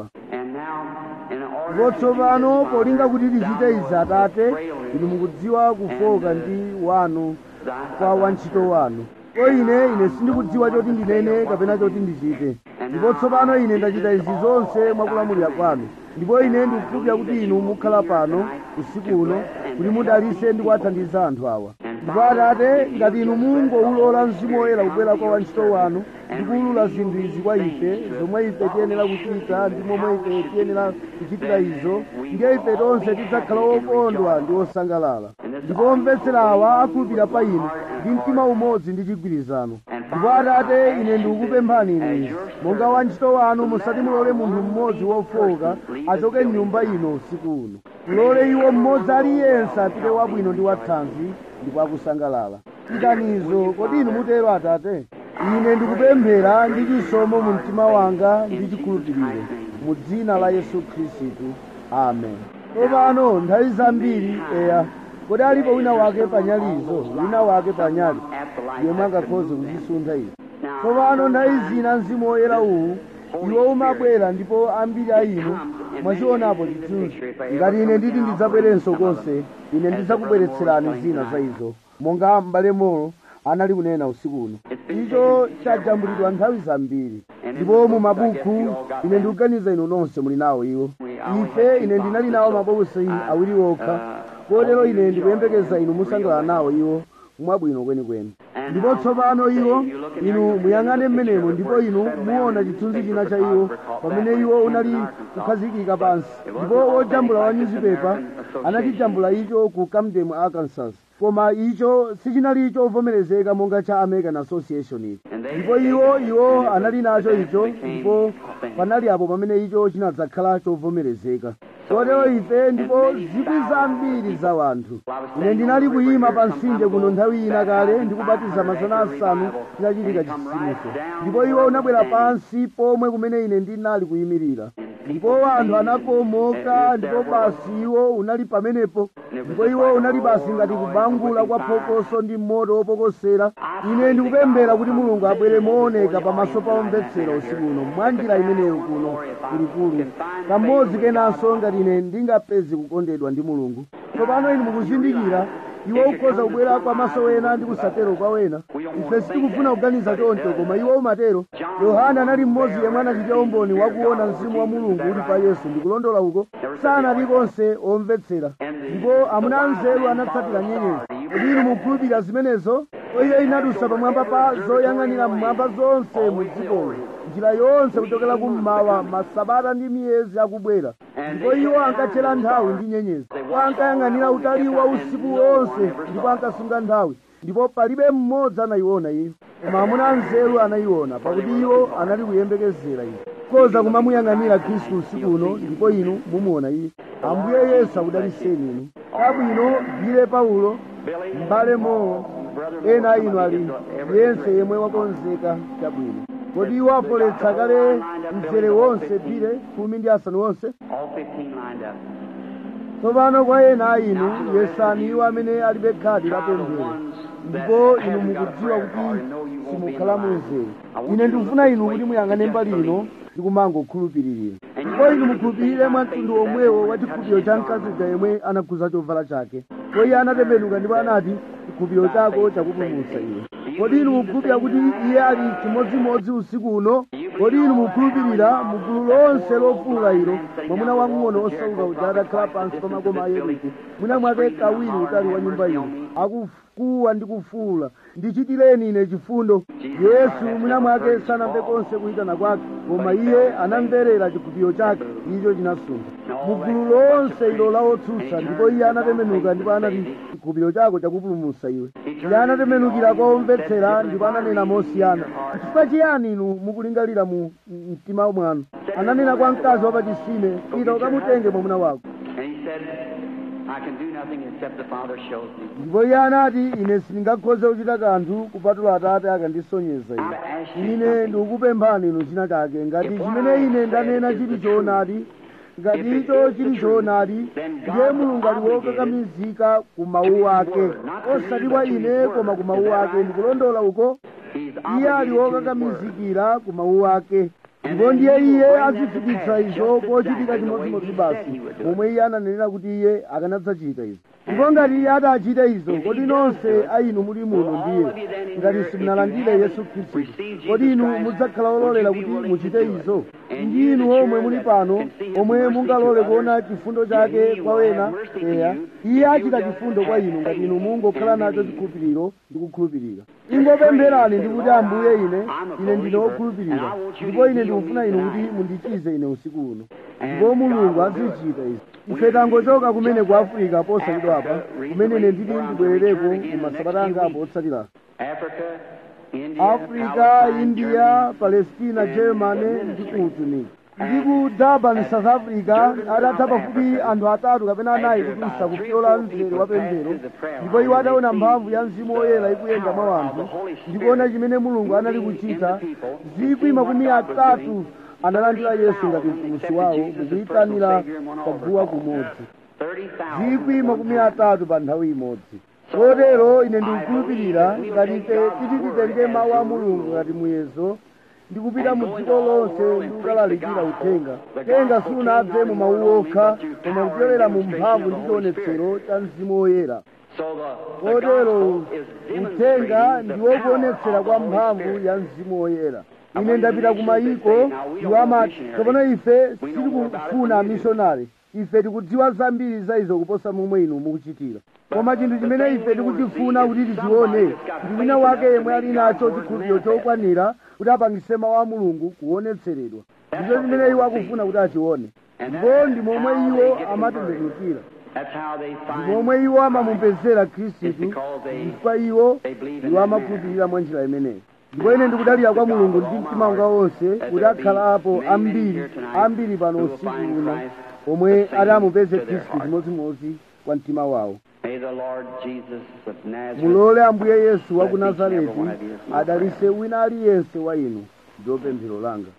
ndipo tsopano polinga kuti tichite izi atate inu mukudziwa kufoka ndi wanu kwa wantchito wanu ko ine ine sindikudziwa choti ndinene kapena choti ndichite ndipo tsopano ine ndachita izi zonse mwakulamulira kwanu ndipo ine ndikukhulupirira kuti inu mukhala pano usiku uno kuti mudalise ndi kuwathandiza anthu awa ndipo atate ngati inu mungoulola mzimu woyera kubwera kwa wantchito wanu ndi kuwulula zinthu izi kwa ife zomwe ife tiyenera kuchita ndi momwe ife tiyenera kuchitira izo ndiye ife tonse tidzakhala okondwa ndi osangalala ndipo omvetsera awa akhulupirira pa inu ndi mtima umodzi ndi chigwirizano ndipo atate ine ndikukupemphani inu izi monga wantchito wanu musati mulole munthu mmodzi wofowoka achoke mnyumba ino usiku uno mulole iwo mmodzi aliyense apite wabwino ndi wathanzi ndipo akusangalala chitanizo kodi inu mutero atate ine ndikupemphera ndi chisomo mu mtima wanga ndi chikhulupiriro mu dzina la yesu khristu amen tsopano nthawi zambiri eya kodi alipo wina wake panyalizo wina wake panyali yomwe angakhoze kuzisuntha izi tsopano nthawi zina mzimu woyera uwu iwo umabwera ndipo ambiri a inu mwachionapo chithunzi ngati ine nditi ndidzabwerenso konse ine ndidzakubweretserani zina za izo monga m'bale molo anali kunena usiku uno icho chajambulidwa nthawi zambiri ndipo mu mabuku ine ndikuganiza inu nonse muli nawo iwo ife ine ndinali nawo mabokosi awiri okha kotero ine ndikuyembekeza inu musangalala nawo iwo mwabwino kwenikweni ndipo tsopano iwo inu muyang'ane mmenemo ndipo inu muona chithunzi china cha iwo pamene iwo unali kukhazikika pansi ndipo wojambula wa nyuzipepa anachijambula icho ku camden arkansas koma icho sichinali chovomerezeka monga cha american association ichi ndipo iwo iwo anali nacho icho ndipo panali apo pamene icho chinadzakhala chovomerezeka kotero ife ndipo zikwi zambiri za wanthu ine ndinali kuyima pa mtsinje kuno nthawi ina kale ndikubatiza mazana asanu chinachitika chitsitsimutso ndipo iwo unabwera pansi pomwe kumene ine ndinali kuyimirira ndipo anthu anakomoka ndipo basi iwo unali pamenepo ndipo iwo unali basi ngati kubangula kwa phokoso ndi moto wopokosera ine ndikupemphera kuti mulungu abwere mooneka pamaso pa omvetsera usiku uno mwa njira imeneyo kuno kulikulu kamodzi kenanso ngati ine ndingapeze kukondedwa ndi mulungu tsopano inu mukuzindikira iwo ukhoza kubwera kwa maso wena ndi kusatero kwa wena ife sitikufuna kuganiza choncho koma iwo umatero yohana anali mmodzi yemwe anachitira umboni wakuona mzimu wa mulungu uli pa yesu ndikulondola uko sanali konse omvetsera ndipo amuna anzeru anatsatira nyenyezi kodi inu mukhulupirira zimenezo iyo inadusa pamwamba pa zoyang'anira mmwamba zonse mu dzikolo njira yonse kuchokera kummawa masabata ndi miyezi akubwera ndipo iwo ankatchera nthawi ndi nyenyezi iwo ankayang'anira utali wa usiku wonse ndipo ankasunga nthawi ndipo palibe mmodzi anayiona iyo koma amuna anzeru anayiona pakuti iwo anali kuyembekezera iyo koza kumamuyang'anira khristu usiku uno ndipo inu mumuona iye ambuye yesu akudaliseni inu kabwino bile paulo m'bale mowo ena inu ali yense yemwe wakonzeka chabwino kodi iwo afoletsa kale mzere wonse bile khumi ndi asanu wonse
All 15 lined up.
tsopano kwa ena a inu yesani iwo amene alibe khadi la pemphero ndipo inu mukudziwa kuti simukhala muzere ine ndikufuna inu kuti muyang'ane mbali ino ndi kumangokhulupiririra ndipo inu mukhulupirire mwa mtundu omwewo wa chikhulupiriro cha mkazi uja yemwe anakhuza chovala chake ndipo iye anatembenuka ndipo anati chikhulupiriro chako chakupulumutsa iwe kodi inu mukhulupirira kuti iye ali chimodzimodzi usiku uno kodi inu mukhulupirira mugulu lonse lofuula ilo mwamuna wamng'ono osauka uja adakhala pansi pa makoma a yeriko mwina mwake kawiri utali wa nyumba ino akufuwa ndi kufuula ndichitireni ine chifundo yesu mwina mwake sanamve konse kuyitana kwake koma iye anamverera chikhulupiriro chake icho chinasuntha mugulu lonse ilo la otsutsa ndipo iye anatembenuka ndipo anati chikhulupiriro chako chakupulumutsa iwe iye anatembenukira kwa omvetsera ndipo ananena mosiyana chifukwa chiyani inu mukulingalira mu mtima mwanu ananena kwa mkazi wa pachisime pita ukamutenge mwamuna wako
And he said, I can do nothing except the Father shows me.
ndipo iye anati ine sindingakhoze kuchita kanthu kupatula atate akandisonyeza ine ine ndikukupemphani inu china chake ngati chimene ine ndanena chili choonadi ngati icho chili choonadi ndiye mulungu ali wokakamizika ku mawu ake osati kwa ine koma ku mawu ake ndikulondola uko
He's
iye ali wokakamizikira ku mawu ake ndipo ndiye iye azifikitsa izo pochitika chimodzimodzi basi momwe iye ananenera kuti iye akanadzachita izo ndipo ngati iye atachita izo kodi nonse a inu muli muno ndiye ngati simunalandire yesu khristu kodi inu mudzakhala ololera kuti muchite izo ndi inu omwe muli pano omwe mungalole kuona chifundo chake kwa wena eya iye achita chifundo kwa inu ngati inu mungokhala nacho chikhulupiriro ndi kukhulupirira ingopempherani ndi kuti ambuye ine ine ndine wokhulupirira ndipo ine ndikufuna inu kuti mundichize ine usiku uno ndipo mulungu azichita izi ife tangochoka kumene ku afirika posachedwa apa kumene ine nditi ndibwerereko ku masabata angapo otsatira
Africa, India,
afrika india palestina germany ndi ku tunika ndi ku durban south africa adatha pafupi anthu atatu kapena anayi kutusa kupyola mzere wa pemphero ndipo iwo adaona mphamvu ya mzimu woyera ikuyenda mwa anthu ndikuona chimene mulungu anali kuchita zikwi makumi atatu analandira yesu ngati mpulumutsi wawo mukuyitanira paguwa kumodzi zikwi makumi atatu pa nthawi imodzi kotero ine ndikukhulupirira ngati ife titi titenge mawu a mulungu ngati muyezo ndikupita mu dziko lonse ndikukalalikira uthenga uthenga sunabve mu mawu okha koma kupyolera mu mphamvu ndi chionetsero cha mzimu woyera kotero uthenga ndiwokuonetsera kwa mphamvu ya mzimu woyera ine ndapita ku mayiko iwo amati kapena ife sitikufuna amishonari ife tikudziwa zambiri za izo kuposa momwe inu mukuchitira koma chinthu chimene ife tikuchifuna kuti tichione ndi wina wake yemwe ali nacho chikhulupiriro chokwanira kuti apangise mawu a mulungu kuonetseredwa ndicho chimene iwo akufuna kuti achione ndipo ndi momwe iwo amatembenukira ndi momwe iwo amamupezera khristu chifukwa iwo iwo amakhulupirira mwa njira imeneyi ndipo ine ndikudalira kwa mulungu ndi mtima wanga wonse kuti akhalapo ambiri ambiri pano usiku uno omwe ati amupeze khristu chimodzimodzi kwa mtima wawo mulole ambuye yesu wa ku nazareti adalise wina aliyense wa inu ndiwo pemphero langa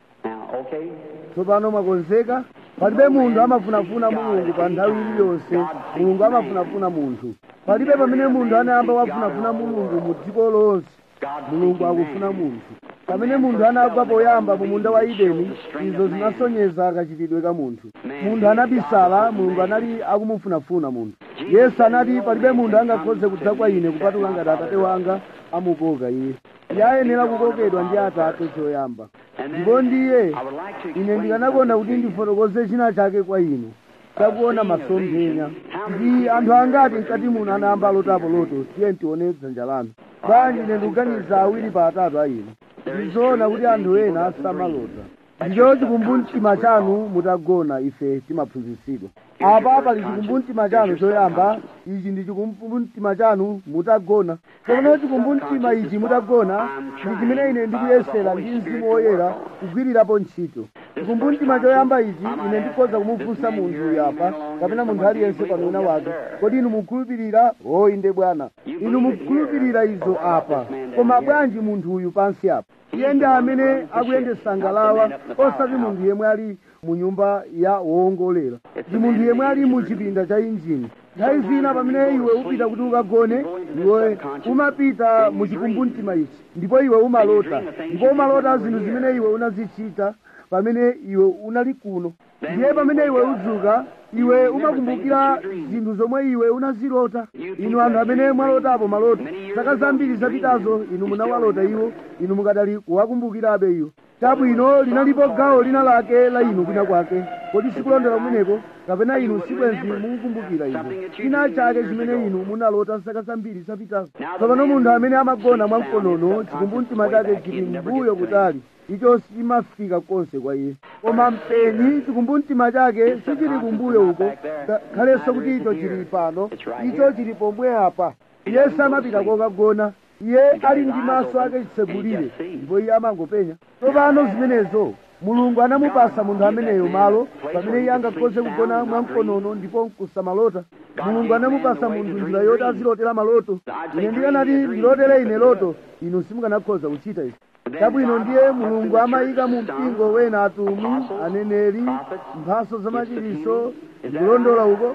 tsopano mwakonzeka palibe munthu amafunafuna mulungu pa nthawi iliyonse mulungu amafunafuna munthu palibe pamene munthu anayamba wafunafuna mulungu mu dziko lonse mulungu akufuna munthu pamene munthu anagwa poyamba mu munda wa edeni izo zinasonyeza kachitidwe ka munthu munthu anabisala mulungu anali akumufunafuna munthu yesu anati palibe munthu angakhoze kudza kwa ine kupatula ngati atate wanga amukoka iye iye ayenera kukokedwa ndi atate choyamba ndipo ndiye ine ndikanakonda kuti ndifotokoze china chake kwa inu takuona masomphenya ndi anthu angati mkati muno anayamba alotapo loto tiye ntione dzanja lanu bwanji ine ndikuganiza awiri pa atatu a inu ndizoona kuti anthu ena samalota ndicho chikumbumtima chanu mutagona ife timaphunzitsidwa apa pali chikumbumtima chanu choyamba ichi ndi chikumbumtima chanu mutagona tsopano chikumbumtima ichi mutagona ndi chimene ine ndikuyesera ndi mzimu woyera kugwirirapo ntchito chikumbumtima choyamba ichi ine ndikhoza kumufunsa munthu uyu apa kapena munthu aliyense pano wina wake kodi inu mukhulupirira o inde bwana inu mukhulupirira izo apa koma bwanji munthu uyu pansi apa iye ndi amene akuyendesa ngalawa osati munthu yemwe ali mu nyumba ya woongolera ndi munthu yemwe ali mu chipinda cha injini nthawi zina pamene iwe upita kuti ukagone iwe umapita mu chikumbumtima ichi ndipo iwe umalota ndipo umalota zinthu zimene iwe unazichita pamene iwe unali kuno ndiye pamene iwe udzuka iwe umakumbukira zinthu zomwe iwe unazilota inu anthu amene mwalotapo maloto zaka zambiri zapitazo inu munawalota iwo inu mukadali kuwakumbukirabe iwo chabwino linalipo gawo lina lake la inu kwina kwake kodi sikulondera kumeneko kapena inu sibwenzi mukukumbukira izo china chake chimene inu munalota zaka zambiri zapitazo tsopano munthu amene amagona mwamkonono chikumbumtima chake chili mbuyo kutali icho simafika konse kwa iye koma mpenyi chikumbumtima chake sichili kumbuyo uko khalenso kuti icho chili pano icho chili pomwe apa iye samapita kokagona iye ali ndi maso ake chitsegulire ndipo iye amangopenya tsopano zimenezo mulungu anamupasa munthu ameneyo malo pamene iye angakhoze kugona mwamkonono ndipo nkusamalota mulungu anamupasa munthu njira yoti azilotera maloto ine ndikanati ndilotere ine loto inu simukanakhoza kuchita izi chabwino ndiye mulungu amayika mu mpingo wena atumwi aneneri mphaso zamachiriso ndikulondola uko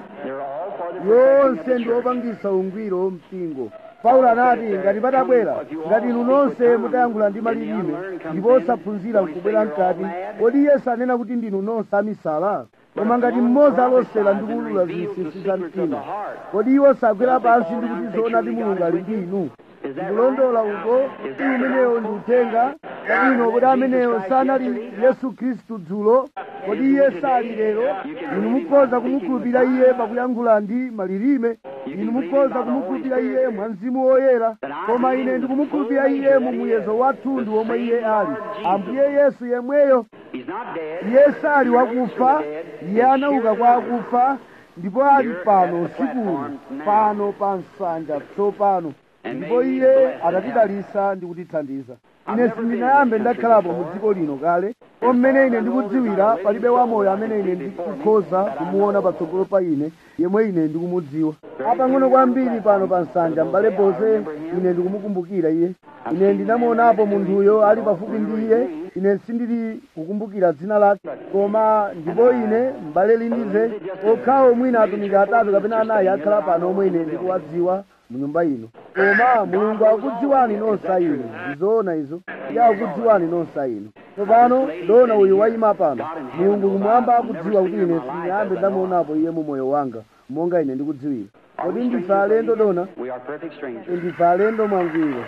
yonse ndi opangisa ungwiro mpingo paulo anati ngati patabwera ngati inu nonse mutayankhula ndi malilime ndipo osaphunzira nkubwera mkati kodi yesu anena kuti ndinu nonse amisala koma ngati mmodzi alosera ndi kuwulula zinsinsi za mtima kodi iwo sagwera pansi ndi kuti zoonadi mulungu ali ndi inu ndikulondola uko kuti umenewo ndi uthenga kodi ino kodi ameneyo sanali yesu khristu dzulo kodi iye sali lero inu mukhoza kumukhulupirira iye pakuyankhula ndi malilime inu mukhoza kumukhulupirira iye mwa mzimu woyera koma ine ndikumukhulupirira iye mu muyezo wathunthu womwe iye ali ambuye yesu yemweyo iye sali wakufa iye anauka kwa akufa ndipo ali pano usikuno pano pa nsanja tsopano ndipo iye atatidalisa ndi kutithandiza ine sindinayambe ndakhalapo mu dziko lino kale mmene ine ndikudziwira palibe wamoyo amene ine ndikukhoza kumuona patsogolo pa ine yemwe ine ndikumudziwa apang'ono kwambiri pano pa nsanja m'bale boze ine ndikumukumbukira iye ine ndinamuonapo munthuyo ali pafupi ndi iye ine sindili kukumbukira dzina lake koma ndipo ine m'bale lindize okhawo mwina atumiki atatu kapena anayi akhala pano omwe ine ndikuwadziwa mu nyumba ino koma mulungu akudziwani nonsa ino ndizoona izo iye akudziwani nonsa ino tsopano dona uyu wayima pano mulungu kumwamba akudziwa kuti ine sindiyambe ndamuonapo iye mu moyo wanga monga ine ndikudziwira kodi ndife alendo dona
We are perfect strangers.
ndife alendo mwangwiro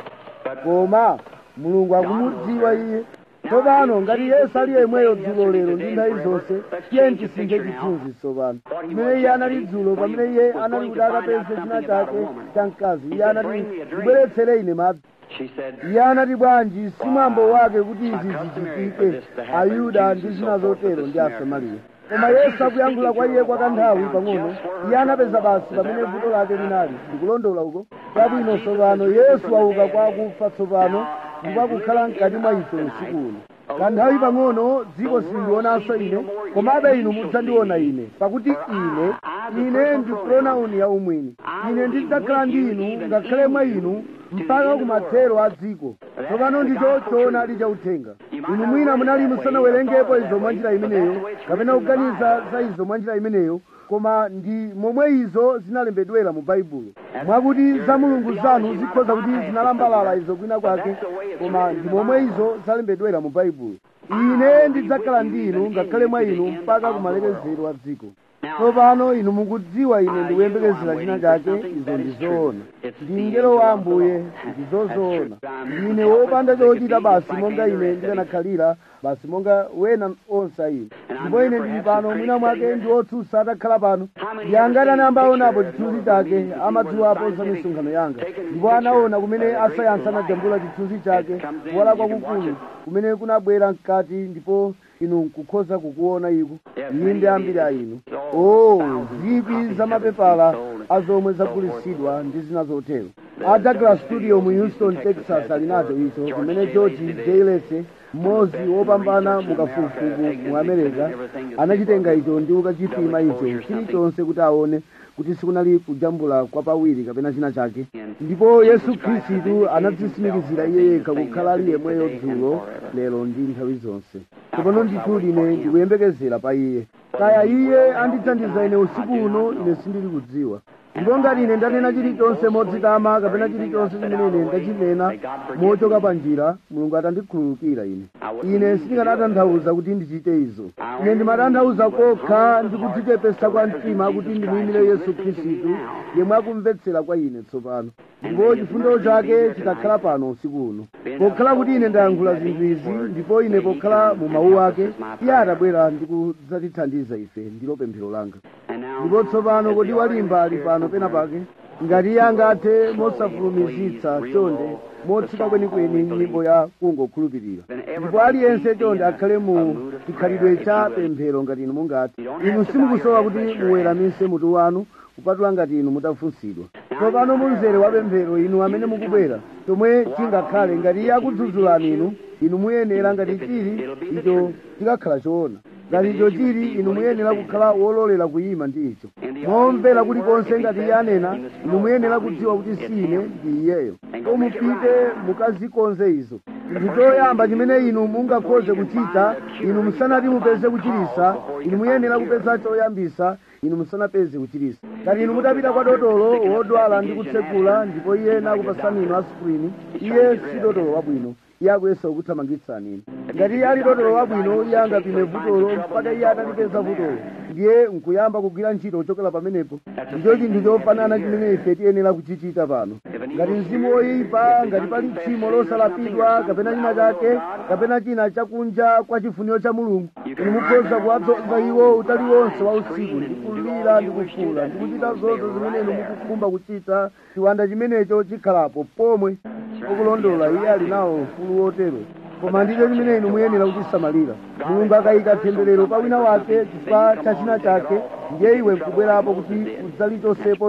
koma mulungu akumudziwa iye tsopano ngati yesu ali yemweyo dzulo lero ndi nthawi zonse tiye tisinthe chithunzi tsopano chimene iye anali dzulo pamene iye anali kuti akapeze china chake cha mkazi iye anati ndibweretsere ine madzi
She said,
iye anati bwanji si mwambo wake kuti izi zichitike ayuda ndi zina zotero ndi asamariya koma yesu akuyankhula kwa iye kwa kanthawi pang'ono iye anapeza basi pamene vuto lake linali ndikulondola uko chabwino tsopano yesu wauka kwa akufa tsopano ndipo akukhala mkati mwa ife usiku uno kanthawi pang'ono dziko silindionanso ine komabe inu mudzandiona ine pakuti ine ine ndi pronauni ya umwini ine ndidzakhala ndi inu ngakhale mwa inu mpaka kumathero a dziko tsopano ndicho choonadi chauthenga inu mwina munali musanawerengepo izo mwa njira imeneyo kapena kuganiza za izo mwa njira imeneyo koma ndi momwe izo zinalembedwera mu baibulo mwakuti za mulungu zanu zikhoza kuti zinalambalala izo kwina kwake koma ndi momwe izo zalembedwera mu baibulo ine ndidzakhala ndi inu ngakhale mwa inu mpaka kumalekezero a dziko tsopano inu mukudziwa ine ndikuyembekezera china chake izo ndizoona ndi mngelo wa ambuye ndizozoona ndine wopanda chochita basi monga ine ndikanakhalira basi monga wena onse a inu ndipo ine ndili pano mwina mwake ndi otsutsa atakhala pano ndi angati anayamba aonapo chithunzi chake amadziwapo za misonkhano yanga ndipo anaona kumene asayansi anajambula chithunzi chake kuwala kwakukulu kumene kunabwera mkati ndipo inu nkukhoza kukuona iko iyi ndi ambiri a inu o zikwi za mapepala a zomwe zagulitsidwa ndi zina zotero a douglas studio mu houston texas ali nacho icho kumene george jailese mmodzi wopambana mukafukufuku mu america anachitenga icho ndi kukachipima icho chilichonse kuti aone kuti sikunali kujambula kwa pawiri kapena china chake ndipo yesu khristu anadzisimikizira iye yekha kukhala ali yemweyo dzulo lero ndi nthawi zonse tsopano ndithudi ine ndikuyembekezera pa iye kaya iye andithandiza ine usiku uno ine sindili kudziwa ndipo ngati ine ndanena chilichonse modzitama kapena chilichonse chimene ine ndachinena mochoka pa njira mulungu atandikhululukira ine ine sindikanatanthauza kuti ndichite izo ine ndimatanthauza kokha ndi kudzichepesa kwa mtima kuti ndimuyimire yesu khristu yemwe akumvetsera kwa ine tsopano ndipo chifundo chake chikakhala pano usiku uno pokhala kuti ine ndayankhula zinthu izi ndipo ine pokhala mu mawu ake iye atabwera ndi kudzatithandiza ife ndilo pemphero langa ndipo tsopano kodi walimba ali pano pena pake ngati iye angathe mosafulumizitsa chonde motsika kwenikweni nyimbo ya kungokhulupirira ndipo aliyense chonde akhale mu chikhalidwe cha pemphero ngati inu mungati inu simukusowa kuti muweramise mutu wanu kupatula ngati inu mutafunsidwa tsopano munzere wa pemphero inu amene mukubwera chomwe chingakhale ngati iye akudzudzulani inu inu muyenera ngati chili icho chikakhala choona ngati icho chili inu muyenera kukhala wololera kuyima ndi icho momvera kulikonse ngati iye anena inu muyenera kudziwa kuti si ine ndi iyeyo ko mupite mukazikonze izo chinthu choyamba chimene inu mungakhoze kuchita inu musanati mupeze kuchirisa inu muyenera kupeza choyambisa inu musanapeze kuchirisa ngati inu mutapita kwa dotolo wodwala ndi kutsekula ndipo iye nakupasani inu aspirini iye si dotolo wabwino iye akuyesa kukuthamangitsani inu ngati iye ali dotolo wabwino iye angapime vutolo mpaka iye atalipeza vutolo ndiye nkuyamba kugwira ntchito kuchokera pamenepo ndicho chinthu chofanana chimene ife tiyenera kuchichita pano ngati mzimu woyipa ngati pali tchimo losalapidwa kapena china chake kapena china chakunja kwa chifuniro cha mulungu inu mukhoza kuwadzoza iwo utali wonse wa usiku ndi kulira ndi kufuula ndi kuchita zonse zimene inu mukukhumba kuchita chiwanda chimenecho chikhalapo pomwe okulondola iye ali nawo ufulu wotero koma ndicho chimene inu muyenera kuchisamalira mulungu akayika temberero pa wina wake chifukwa cha china chake ndiye iwe nkubwerapo kuti udzalichosepo ilo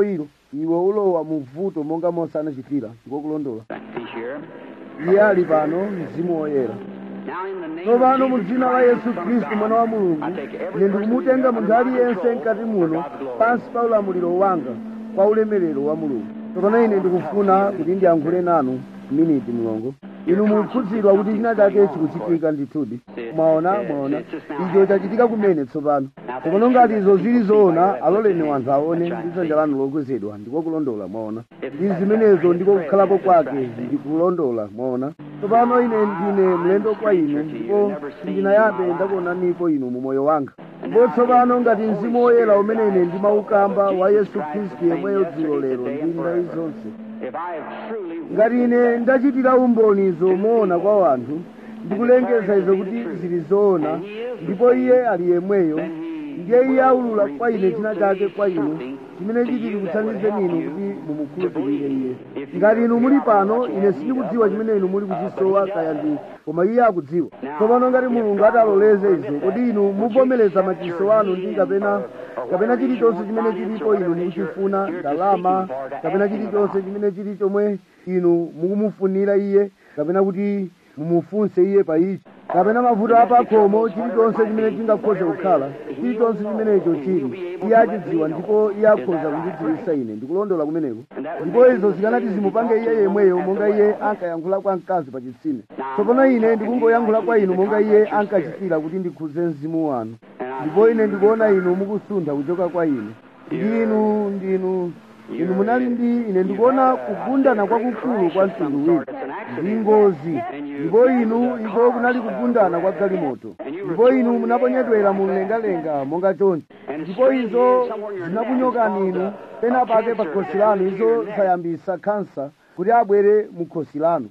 iwe ulowa mu vuto monga mose anachitira ndikokulondola
He's here.
iye ali pano mzimu woyera
Now in the name
tsopano
of
mu
Jesus
dzina la
Christ,
yesu
Son of
khristu
God,
mwana wa mulungu
I take every
ine
person
ndikumutenga
under
munthu
my
aliyense
control
mkati
for
muno
God's glory.
pansi pa ulamuliro wanga kwa ulemerero wa mulungu tsopano ine ndikufuna kuti ndiyankhule nanu miniti mlongo inu mukhudzidwa kuti china chake chikuchitika ndithudi mwaona mwaona icho chachitika kumene tsopano tsopano ngati izo zili zoona aloleni wanthu aone ndi dzanja lanu lokwezedwa ndikokulondola mwaona ndi zimenezo ndiko kukhalapo kwake ndikulondola mwaona tsopano ine ndine mlendo kwa inu ndipo sindinayambe ndakuonanipo inu mu moyo wanga ndipo tsopano ngati mzimu woyera umene ine ndimaukamba wa yesu khristu yemweyo dzulo lero ndi ndayi zonse
If I have truly
ngati ine ndachitira umboni zomuona kwa wanthu ndikulengeza izo kuti zili zoona ndipo iye ali yemweyo ndiye iye aulula kwa ine china chake kwa inu chimene chiti chikuthandizeni inu kuti mumukhulupirire iye ngati inu muli pano ine sindikudziwa chimene inu muli kuchisowa kaya ndi koma iye akudziwa tsopano ngati mulungu ataloleze izo kodi inu muvomereza machiso anu ndi kapena kapena chilichonse chimene chilipo inu mukuchifuna ndalama kapena chilichonse chimene chili chomwe inu mukumufunira iye kapena kuti mumufunse iye pa ichi kapena mavuto apakhomo chilichonse chimene chingakhoze kukhala chilichonse chimenecho chili iye achidziwa ndipo iye akhoza kundidziwitsa ine ndikulondola kumeneko ndipo izo zikanati zimupange iye yemweyo monga iye ankayankhula kwa mkazi pa chitsime tsopano ine ndikungoyankhula kwa inu monga iye ankachitira kuti ndikhudze mzimu wanu ndipo ine ndikuona inu mukusuntha kuchoka kwa ine ndinu ndinu inu munali ndi ine ndikuona kugundana kwakukulu kwa mtundu wina ndi ngozi ndipo inu iko kunali kugundana kwa galimoto ndipo inu munaponyedwera mu mlengalenga monga chonchi ndipo izo zinakunyokani inu pena pake pa khosi lanu izo zayambisa khansa kuti abwere mu khosi lanu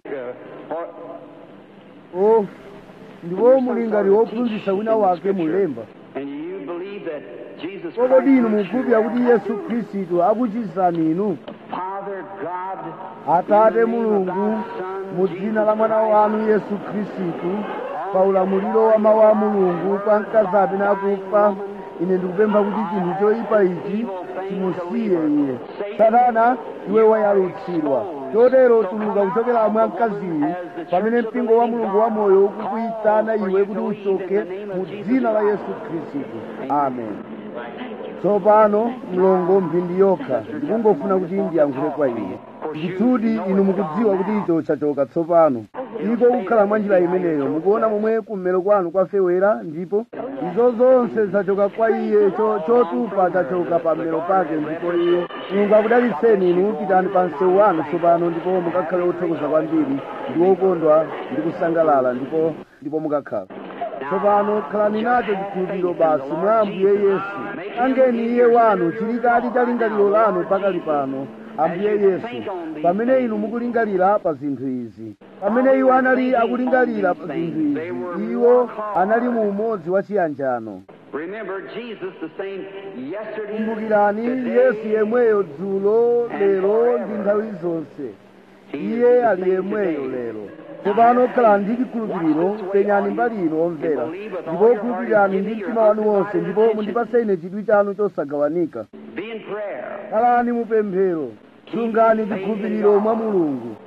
for,
o ndipo muli ngati wophunzitsa wina wake mulemba
and you believe that Jesus
kodi inu
Christ,
mukhulupirira kuti yesu khristu akuchizani inu
Father God,
atate mulungu mu dzina la mwana wanu yesu khristu pa ulamuliro wa mawu a mulungu kwa mkazi apena akufa ine ndikupempha kuti chinthu choyipa ichi chimusiye iye satana iwe wayalutsidwa chotero tuluka kuchokera mwa mkaziyi pamene mpingo wa mulungu wa moyo ukukuyitana iwe kuti uchoke mu dzina la yesu khristu amen tsopano mlongo mphindi yokha ndikungofuna kuti ndiyankhule kwa ine ndithudi inu mukudziwa kuti icho chachoka tsopano iko kukhala mwa njira imeneyo mukuona momwe kummero kwanu kwafewera ndipo izo zonse zachoka kwa iye cho- chotupa chachoka pa mmero pake ndipo iye mulungu akudalitseni inu pitani pa msewu wanu tsopano ndipo mukakhale othokoza kwambiri ndi wokondwa ndi kusangalala ndipo ndipo mukakhala tsopano khalani nacho chikhulupiriro basi mwa ambuye yesu angeni iye wanu chilikali cha lingaliro lanu pakali pano ambuye yesu pamene inu mukulingalira pa zinthu izi pamene iwo anali akulingalira pa zinthu izi iwo anali mu umodzi wa chiyanjano
remember Jesus the same yesterday,
kumbukirani
today,
yesu yemweyo dzulo lero ndi nthawi zonse iye ali yemweyo lero tsopano khalani ndi chikhulupiriro penyani mbali ino omvera ndipo khulupirirani ndi mtima wanu wonse ndipo mundipase ine chidwi chanu chosagawanika
be in prayer.
khalani mupemphero sungani chikhulupiriro mwa mulungu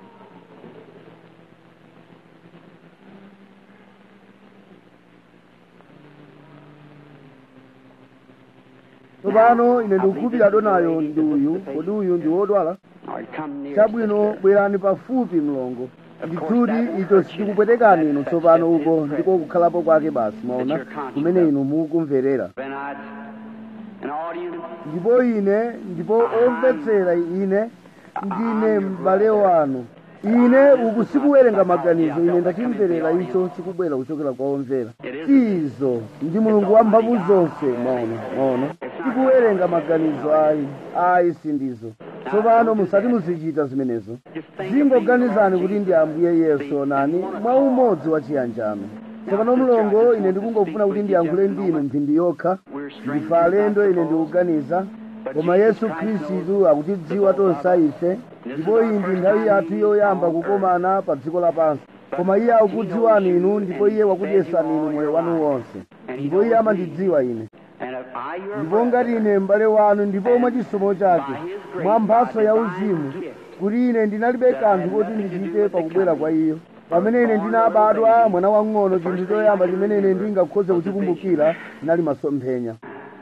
tsopano ine ndikukhulupirira donayo ndi uyu kodi uyu ndi wodwala
All right, come near.
chabwino bwerani pafupi mlongo ndithudi icho sichikupwetekani inu tsopano uko ndiko kukhalapo kwake basi mwaona kumene inu mukumverera
And I'd, an audience,
ndipo ine ndipo omvetsera ine ndine m'bale wanu ine uku sikuwerenga maganizo ine ndachimverera icho chikubwera kuchokera kwa omvera izo ndi mulungu wa mphamvu zonse maona maona sikuwerenga maganizo ayi ayi sindizo tsopano musati muzichita zimenezo zingoganizani kuti ndi ambuye yesu onani mwa umodzi wa chiyanjano tsopano mlongo ine ndikungofuna kuti ndiyankhule ndinu mphindi yokha ndife alendo ine ndikuganiza koma yesu khristu akutidziwa tonse ife ndipo iyi ndi nthawi yathu yoyamba kukomana pa dziko lapansi koma iye akukudziwani inu ndipo iye wakudyesani inu moyo wanu wonse ndipo iye amandidziwa ine
and if I, your
ndipo ngati ine m'bale wanu ndipo mwa chisomo chake mwa mphatso ya uzimu kuti ine ndinalibe kanthu koti ndichite pakubwera kwa iyo pamene ine ndinabadwa mwana wang'ono chinthu choyamba chimene ine ndingakhoze kuchikumbukira chinali masomphenya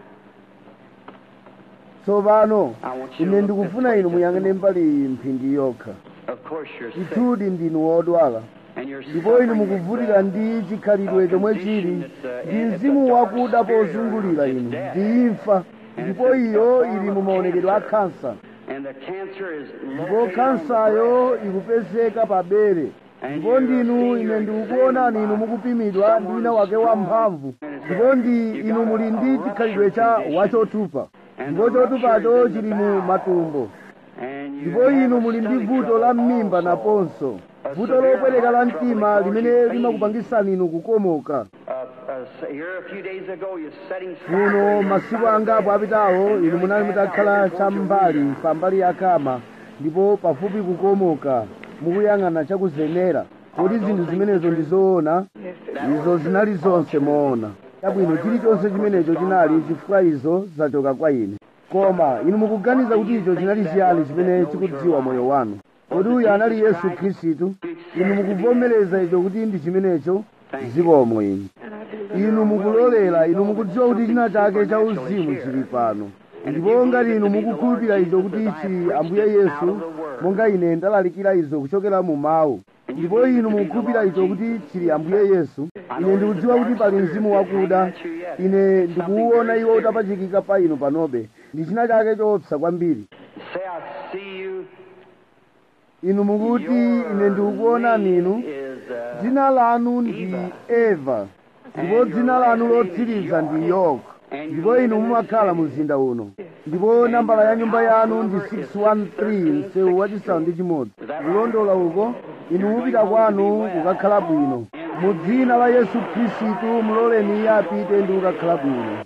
tsopano ine ndikufuna inu muyang'ane mbali iyi mphindi yokha
Of course you're sick.
ndithudi ndinu wodwala
And you're
ndipo inu
suffering
mukuvutika ndi chikhalidwe chomwe chili ndi mzimu wakuda pozungulira inu ndi imfa ndipo iyo ili mu maonekedwe a khansa
And the cancer is
ndipo
located on
khansayo ikupezeka pa bere ndipo ndinu ine ndikukuonani inu mukupimidwa ndi wina wake wamphamvu ndipo ndi inu muli ndi chikhalidwe cha wachotupa ndipo chotupacho chili mu matumbo
And you
ndipo
have
inu
a
muli ndi
stomach
vuto
trouble
la mmimba
also.
naponso vuto lopweteka la mtima limene limakupangisani inu kukomoka
Uh, uh, here a few days ago, you're setting
kuno masiku angapo apitawo inu munali mutakhala cham'mbali pambali ya kama ndipo pafupi kukomoka mukuyang'ana chakuzenera kodi zinthu zimenezo ndi zoona izo zinali zonse moona chabwino chilichonse chimenecho chinali chifukwa izo zachoka kwa ine koma inu mukuganiza kuti icho chinali chiyani chimene chikudziwa moyo wanu kodi uyu anali yesu khristu inu mukuvomereza icho kuti ndi chimenecho zikomo inu inu mukulolera inu mukudziwa kuti china chake cha uzimu chili pano ndipo ngati inu mukukhulupirira izo kuti ichi ambuye yesu monga ine ndalalikira izo kuchokera mu mawu ndipo inu mukukhulupirira icho kuti chili ambuye yesu ine ndikudziwa kuti pali mzimu wakuda ine ndikuwuona iwo utapachikika pa inu panobe ndi china chake choopsa kwambiri
Say, I see you.
inu mukuti ine ndikukuonani inu
Is, uh,
dzina lanu ndi eva ndipo dzina lanu lotsiriza ndi yoke ndipo inu mumakhala mu mzinda uno ndipo nambala ya nyumba yanu ndi 613 msewu wachisanu ndi chimodzi kulondola uko inu mupita kwanu kukakhala bwino mu dzina la yesu khristu muloleni iye apite ndi kukakhala bwino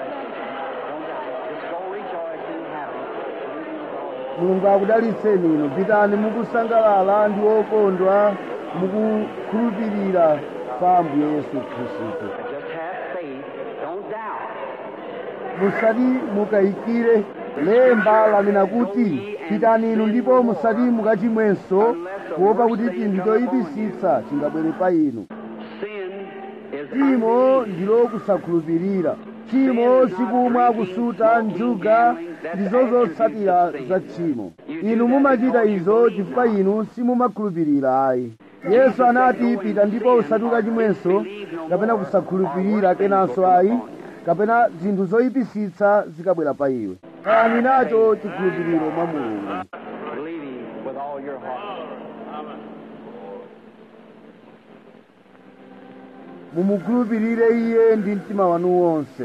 just go rejoice and happy.
mulungu akudalitseni inu pitani mukusangalala ndi okondwa mukukhulupirira pa ambuye yesu khristu
Just have faith. Don't doubt.
musati mukayikire lemba lanena kuti pitani inu ndipo musati mukachimwenso kuopa kuti chinthu choyipitsitsa chingabwere pa inu
Sin is
tchimo ndilo kusakhulupirira tchimo sikumwa kusuta njuga ndizo zotsatira za tchimo inu mumachita izo chifukwa inu simumakhulupirira ayi yesu anati pita ndipo usati ukachimwenso kapena kusakhulupirira kenanso ayi kapena zinthu zoyipitsitsa zikabwera pa iwe khalani nacho chikhulupiriro mwa mulungu
believing with all your heart.
mumukhulupirire iye ndi mtima wanu wonse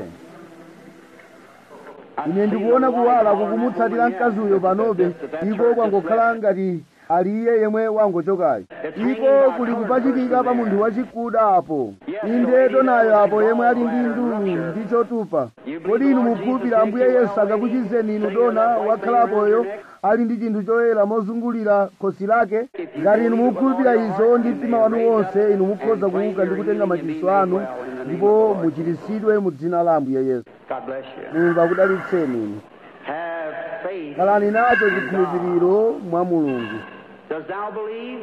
ine ndikuona kuwala kukumutsatira mkaziyo panobe iko kwangokhala ngati ali iye yemwe wangochokayo iko kuli kupachikika pa munthu wachikuda apo inde donayo apo yemwe ali ndi ndulu ndi chotupa kodi inu mukhulupirira ambuye yesu akakuchizeni inu dona wakhalapoyo ali ndi chinthu choyera mozungulira khosi lake ngati inu mukhulupirira izo ndi mtima wanu wonse inu mukhoza kuuka ndi kutenga machiritso anu ndipo muchiritsidwe mu dzina la ambuye yesu
God bless you.
mulungu akudalitseni inu
Have faith.
khalani nacho chikhulupiriro mwa mulungu
Does thou believe?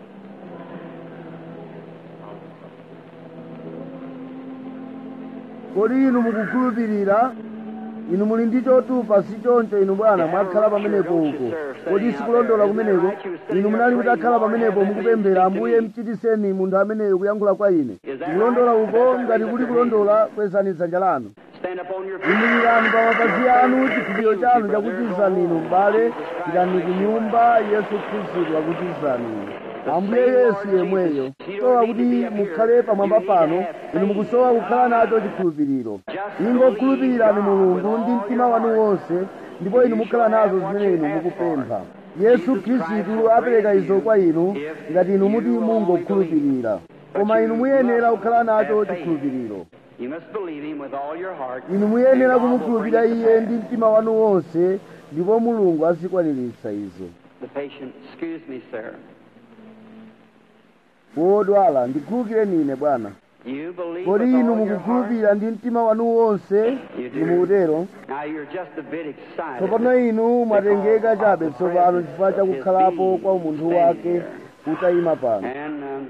kodi inu mukukhulupirira inu muli ndi chotupa si choncho inu bwana mwakhala pamenepo uko kodi sikulondola kumeneko inu munali mutakhala pamenepo mukupemphera ambuye mchitiseni munthu ameneyo kuyankhula kwa ine kulondola uko ngati kuli kulondola kwezani dzanja lanu
Stand up on your feet.
imirirani pa mapazi anu chikhulupiriro chanu chakuchizani inu m'bale pitani ku nyumba yesu khristu akuchizani inu ambuye yesu yemweyo sowa kuti mukhale pamwamba pano inu mukusowa kukhala nacho chikhulupiriro ingokhulupirirani mulungu ndi mtima wanu wonse ndipo inu mukhala nazo zimene inu mukupempha yesu khristu apereka izo kwa inu ngati inu muti mungokhulupirira koma inu muyenera kukhala nacho chikhulupiriro
You must believe him with all your heart.
inu muyenera kumukhulupirira iye ndi mtima wanu wonse ndipo mulungu azikwaniritsa izo
The patient, excuse me, sir.
wodwala ndikhululukireni ine bwana
You believe
kodi
with
inu
all your heart?
mukukhulupirira ndi mtima wanu wonse nimukutero
Now you're just a bit excited.
tsopano inu mwatengeka chabe tsopano chifukwa chakukhalapo kwa umunthu wake utayima pano
And um,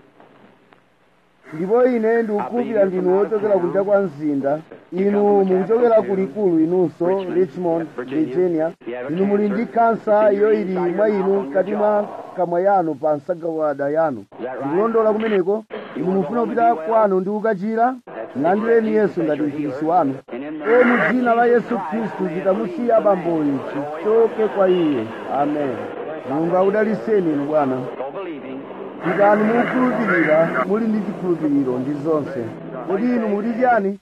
ndipo ine ndikukhulupirira ndinu wochokera kunja kwa mzinda inu mukuchokera kulikulu inunso richmond virginia inu muli ndi kansa iyo ili mwa inu mkati mwa kamwa yanu pa nsagawada yanu ndikulondola kumeneko inu mufuna kupita kwanu ndi kukachira landireni yesu ngati mchiritsi wanu e mu dzina la yesu khristu chitamusiya abamboyi chichoke kwa iye amen mulungu akudaliseni inu bwana
go believing.
pitani mukukhulupirira muli ndi chikhulupiriro ndi zonse kodi inu mukuti chiyani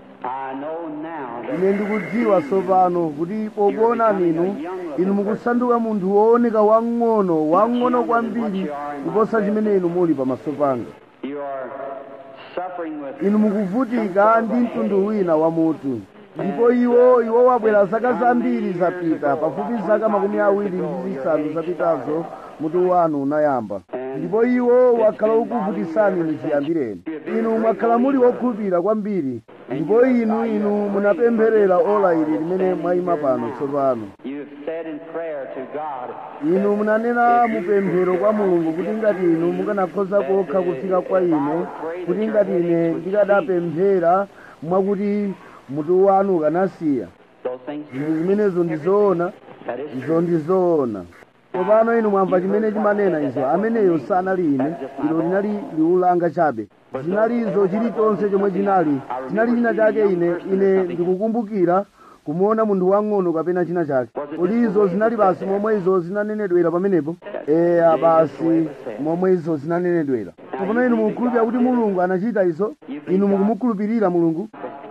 I know now that
ine ndikudziwa tsopano kuti pokuonani inu inu mukusanduka munthu wooneka wang'ono wang'ono kwambiri kuposa chimene inu muli pamaso panga
you are suffering with
inu mukuvutika ndi mtundu wina wa mutu ndipo iwo iwo wabwera zaka zambiri zapita pafupi zaka makumi awiri ndi zisanu zapitazo mutu wanu unayamba ndipo iwo wakhala ukuvutisani inu chiyambireni inu mwakhala muli wokhulupirira kwambiri ndipo inu inu munapempherera ola ili limene mwayima pano tsopano
You've said in prayer to God,
inu munanena mupemphero kwa mulungu kuti ngati inu mukanakhoza kokha kufika kwa ine kuti ngati ine ndikadapemphera mwakuti mutu wanu ukanasiya
those things,
zinthu zimenezo ndizoona
that is
izo ndizoona tsopano inu mwamva chimene chimanena izo ameneyo sanali ine ilo linali liulanga chabe zinalizo chilichonse chomwe chinali chinali china chake ine ine ndikukumbukira kumuona munthu wang'ono kapena china chake kodi izo zinali basi momwe izo zinanenedwera pamenepo eya basi momwe izo zinanenedwera tsopano inu mukukhulupirira kuti mulungu anachita izo inu mukumukhulupirira mulungu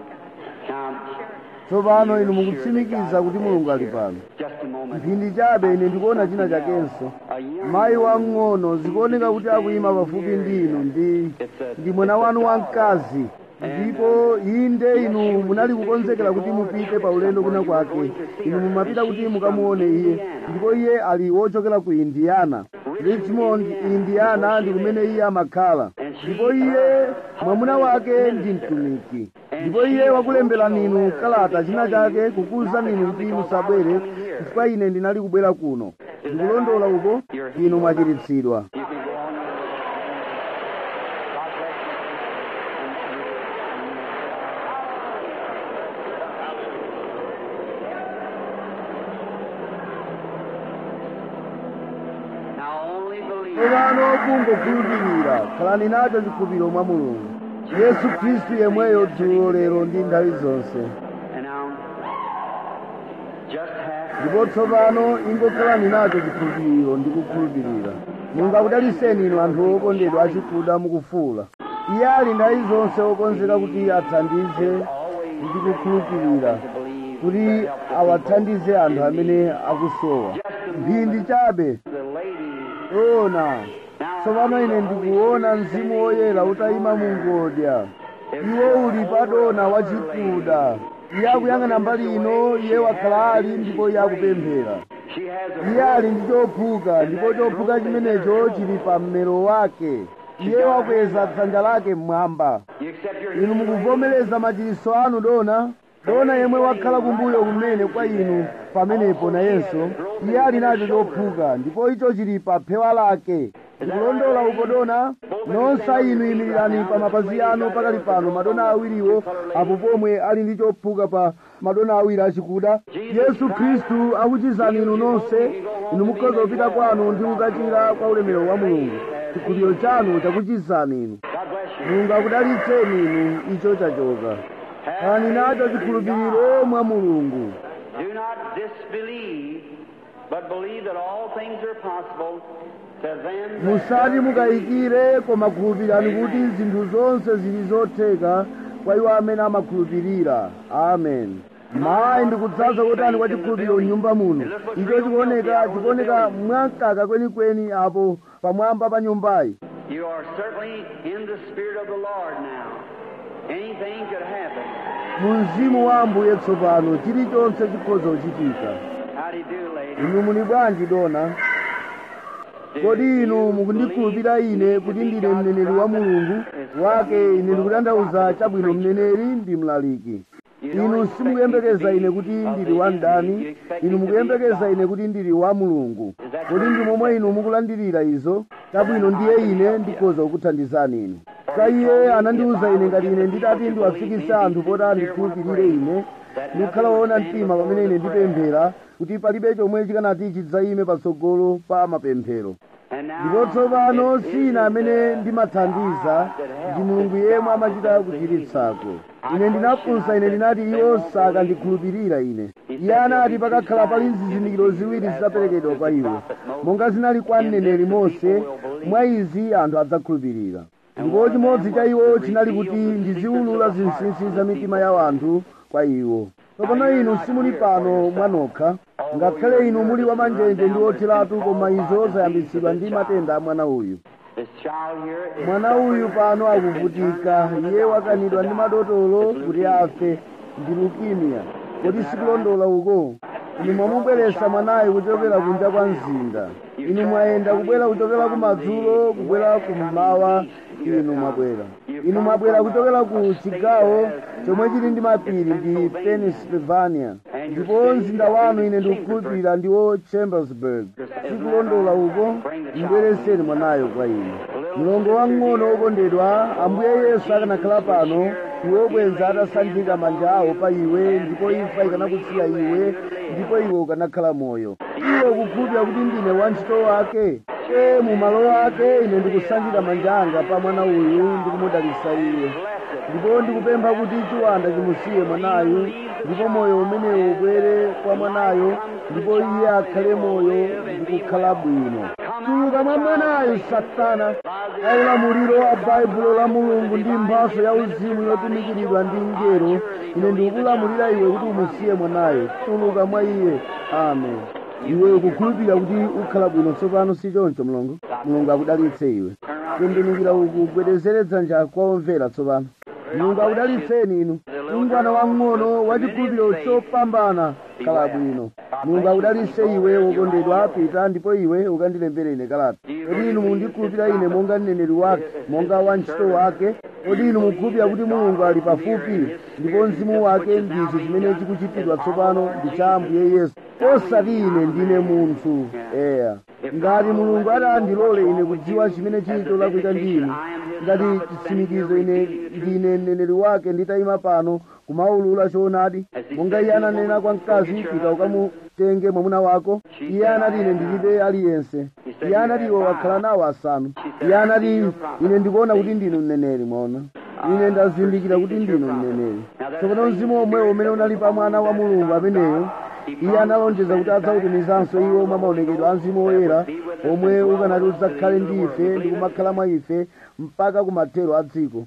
now,
tsopano inu mukutsimikiza kuti mulungu ali pano
just a moment.
mphindi chabe ine ndikuona china chakenso
A young
mayi wang'ono zikuoneka kuti akuyima pafupi ndi inu ndi ndi mwana wanu wamkazi ndipo inde inu munali kukonzekera kuti mupite pa ulendo kuna kwake inu mumapita kuti mukamuone iye ndipo iye ali wochokera ku indiana richmond indiana ndi kumene iye amakhala ndipo iye mwamuna wake ndi mtumiki ndipo iye wakulemberani inu kalata china chake kukuwuzani inu kuti musabwere chifukwa ine ndinali kubwera kuno ndikulondola uko inu mwachiritsidwa
You can go on. God bless you. Now only believe.
tsopano kungokhulupirira khalani nacho chikhulupiriro mwa mulungu yesu khristu yemweyo dzulo lero ndi nthawi zonse
And now, just have
ndipo tsopano ingokhalani nacho chikhulupiriro ndi kukhulupirira mulungu akudaliseni inu anthu okondedwa achikuda mukufuula iye ali nthawi zonse okonzeka kuti athandize ndi kukhulupirira
to believe
kuti awathandize anthu amene akusowa mphindi chabe
the lady.
ona tsopano ine ndikuona mzimu woyera utayima mu ngodya iwo uli padona wachikuda iye akuyang'ana mbali ino iye wakhala ali ndipo iye akupemphera
She has a
iye ali ndi chophuka ndipo chophuka chimenecho chili pa mmero wake iye wakweza dzanja lake mmwamba
You accept your
inu mukuvomereza machiritso anu dona dona yemwe wakhala kumbuyo kumene kwa inu pamenepo nayenso iye ali nacho chophuka ndipo icho chili pa phewa lake ndikulondola uko dona nonse inu imirirani pa mapazi anu pakali pano madona awiriwo apo pomwe ali ndi chophuka pa madona awiri achikuda yesu khristu akuchizani inu nonse inu mukhoza kupita kwanu ndi kukachira kwa ulemerero wa mulungu chikhulupiriro chanu chakuchizani inu
God bless you.
mulungu akudalitseni inu icho chachoka khalani nacho chikhulupiriro mwa mulungu
Do not disbelieve, but believe that all things are possible to them that
musati mukayikire koma khulupirirani kuti zinthu zonse zili zotheka kwa iwo amene amakhulupirira amen mayi ndikudzaza kotani kwa chikhulupiriro m'nyumba muno icho chikuoneka chikuoneka mwamkaka kwenikweni apo pamwamba pa nyumbayi
you are certainly in the Spirit of the Lord now. Anything could happen.
mu mzimu wa ambuye tsopano chilichonse chikhoza kuchitika
How do you do, lady?
inu muli bwanji dona kodi inu mukundikhulupirira ine kuti ndine mneneri wa mulungu wake ine ndikutanthauza chabwino mneneri ndi mlaliki inu simukuyembekeza ine kuti ndili wa mdani inu mukuyembekeza ine kuti ndili wa mulungu kodi ndi momwe inu mukulandirira izo chabwino ndiye ine ndikhoza kukuthandizani inu sa iye anandiwuza ine ngati ine nditati ndiwafikise anthu poti andikhulupirire ine ndikukhala woona mtima pamene ine ndipemphera kuti palibe chomwe chikanati chidzayime patsogolo pa mapemphero ndipo tsopano si ine amene ndimathandiza ndi mulungu yemwe amachita kuchiritsako ine ndinafunsa ine ndinati iwo sakandikhulupirira ine iye anati pakakhala pali zizindikiro ziwiri zidzaperekedwa kwa iwo monga zinali kwa mneneri mose mwa izi anthu adzakhulupirira ndipo chimodzi cha iwo chinali kuti ndiziwulula zinsinsi za mitima ya anthu kwa iwo tsopano inu simuli pano mwanokha ngakhale inu muli wamanjenje ndi otheratu koma izo zayambitsidwa ndi matenda a mwana uyu mwana uyu pano akuvutika iye wakanidwa ndi madotolo kuti afe ndi lukimia kodi sikulondola uko inu mwamubweretsa mwanayo kuchokera kunja kwa mzinda inu mwayenda kubwera kuchokera kumadzulo kubwera kummawa inu mwabwera inu mwabwera kuchokera ku chigawo chomwe chili ndi mapiri ndi pennsylvania ndipo mzinda wanu ine ndikukhulupirira ndiwo chambersburg sikulondola uko mbwereseni mwanayo kwa ine mlongo wang'ono wokondedwa ambuye yesu akanakhala pano iwe bwenza atasanjika manja awo pa iwe ndipo imfa ikanakusiya iwe ndipo iwe ukanakhala moyo iwe ukukhulupirira kuti ndine wantchito wake e mu malo ake ine ndikusanjika manja anga pa mwana uyu ndikumudalitsa iye ndipo ndikupempha kuti chiwanda chimusiye mwanayu ndipo moyo umenewo ubwere kwa mwanayo ndipo iye akhale moyo ndikukhala bwino tuluka mwa mwanayo satana aulamuliro a baibulo la mulungu ndi mphaso ya uzimu yotumikiridwa ndi ngelo ine ndikukulamulira iwe kuti umusiye mwanayo tuluka mwa iye amen iwe ukukhulupirira kuti ukhala bwino tsopano si choncho mlongo mulungu akudalitse iwe tembenukira uku gwedezere dzanja kwa omvera tsopano mulungu akudalitseni inu mngwana wang'ono wachikhulupiriro chopambana khala bwino mulungu akudalitse iwe wokondedwa pita ndipo iwe ukandilembere ine kalata kodi inu mundikhulupirira ine monga mneneri wake monga wantchito wake kodi inu mukhulupirira kuti mulungu ali pafupi ndipo mzimu wake ndicho chimene chikuchitidwa tsopano ndi cha ambuye yesu osati ine ndine munthu eya ngati mulungu atandilole ine kudziwa chimene chili cholakwika ndi inu ngati chitsimikizo ine ndine mneneri wake nditayima pano kumaulula choonadi monga iye ananena kwa mkazi pita ukamutenge mwamuna wako iye anati ine ndilibe aliyense iye anati iwe wakhala nawo asanu iye anati ine ndikuona kuti ndinu mneneri mwaona ine ndazindikira kuti ndinu mneneri tsopano mzimu omwewo umene unali pa mwana wa mulungu ameneyo iye analonjeza kuti adzautumizanso iwo mwa maonekedwe a mzimu woyera omwe ukanati udzakhale ndi ife ndi kumakhala mwa ife mpaka kumathero a dziko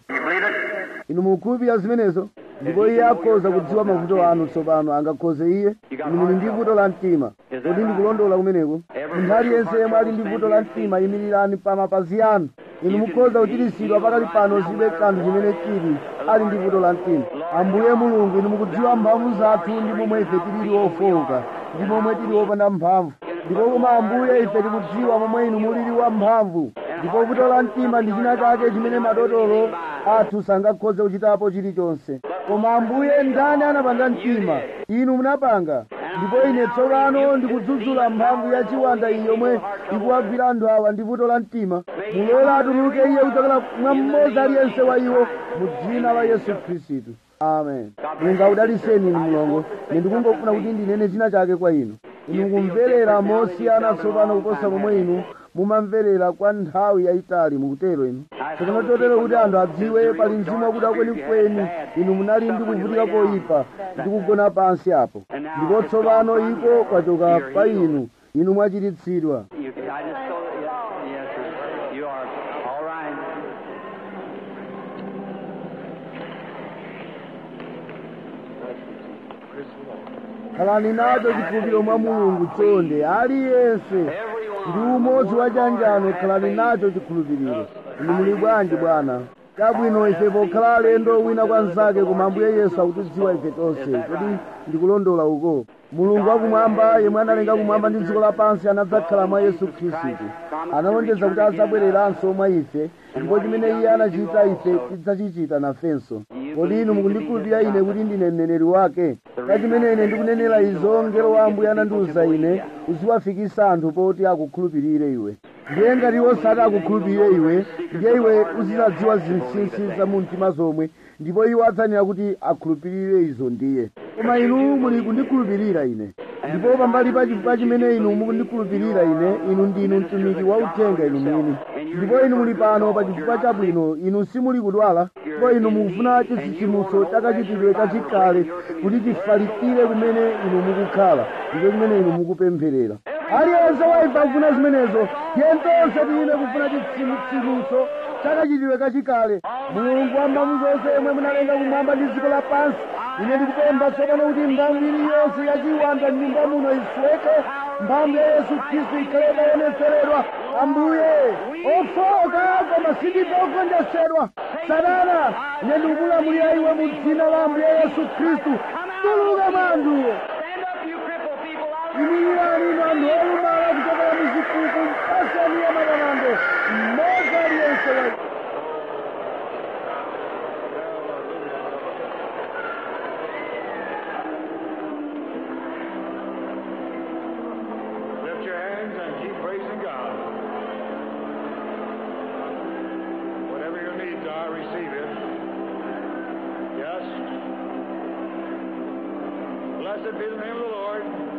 inu mukhulupirira zimenezo ndipo iye akhoza kudziwa mavuto anu tsopano angakhoze iye inu muli ndi vuto la mtima kodi ndikulondola kumeneko munthu aliyense yemwe ali ndi vuto la mtima yimirirani pa mapazi anu inu mukhoza kuchiritsidwa pakali pano zibe kanthu chimene chili ali ndi vuto la mtima ambuye mulungu inu mukudziwa mphamvu zathu ndi momwe ife tilili ofowoka ndi momwe tili wopanda mphamvu ndipo koma ambuye ife tikudziwa momwe inu mulili wa mphamvu ndipo vuto la mtima ndi china chake chimene madotolo athu sangakhoze kuchitapo chilichonse koma ambuye ndani anapanga mtima inu munapanga ndipo ine tsopano ndikudzudzula mphamvu ya chiwanda iyi yomwe ikuwagwira anthu awa ndi vuto la mtima mulole atuluke iye kuchokera mwa mmodzi aliyense wa iwo mu dzina la yesu khristu amen mulungu akudaliseni inu mulongo ine ndikungofuna kuti ndinene china chake kwa inu inu mukumverera mosiyana tsopano kuposa momwe inu mumamverera kwa nthawi yayitali mukutero inu tsopano chotero kuti anthu adziwe pali mzimu wakuda kwenikweni inu munali ndi kuvutika koyipa ndi kugona pansi apo ndipo tsopano iko kwachoka pa inu inu mwachiritsidwa
You, I just told yes, yes, sir. You are all right.
khalani nacho chikhulupiriro mwa mulungu chonde aliyense ndi umodzi wa chanjano khalani nacho chikhulupiriro inu muli bwanji bwana chabwino ife pokhala alendo wina kwa nzake koma ambuye yesu akutidziwa ife tonse kuti ndikulondola uko mulungu wakumwamba yemwe analenga kumwamba ndi dziko lapansi anadzakhala mwa yesu khristu analonjeza kuti adzabwereranso mwa ife ndipo chimene iye anachita ife tidzachichita nafenso kodi inu mukundikhulupirira ine kuti ndine mneneri wake ka chimene ine ndikunenera izo ngelo wa ambuye anandiwuza ine uziwafikisa anthu poti akukhulupirire iwe ndiye ngati osati akukhulupirire iwe ndiye iwe uzizadziwa zinsinsi za mu mtima zomwe ndipo iwo adzanena kuti akhulupirire izo ndiye koma inu muli kundikhulupirira ine ndipo pambali pa chifukwa chimene inu mukundikhulupirira ine inu ndinu mtumiki wa uthenga inu mwini ndipo inu muli pano pa chifukwa chabwino inu simuli kudwala ndipo inu mukufuna chitsitsimutso chakachitidwe kachikale kuti chifalikire kumene inu mukukhala ndipo kumene inu mukupempherera aliyense waifa kufuna zimenezo yentonse tiyine kufuna chitsitsimutso chakachitidwe kachikale mulungu wa mphamvu zonse yemwe munalenga kumwamba ndi dziko lapansi ine ndikupempha tsopano kuti mphamvu iliyonse yachiwanda m'nyumba muno isweke mphamvu ya yesu khristu ikhale itaonetseredwa ambuye ofoka koma sindife ogonjetsedwa satana ine ndikukulamulira iwe mu dzina la ambuye yesu khristu tuluka mwanduwo imirani inu anthu olumala kuchokera muzikuku mpasani ya matamando mmodzi aliyense wa
Lift your hands and keep praising God. Whatever your needs are, receive it. Yes. Blessed be the name of the Lord.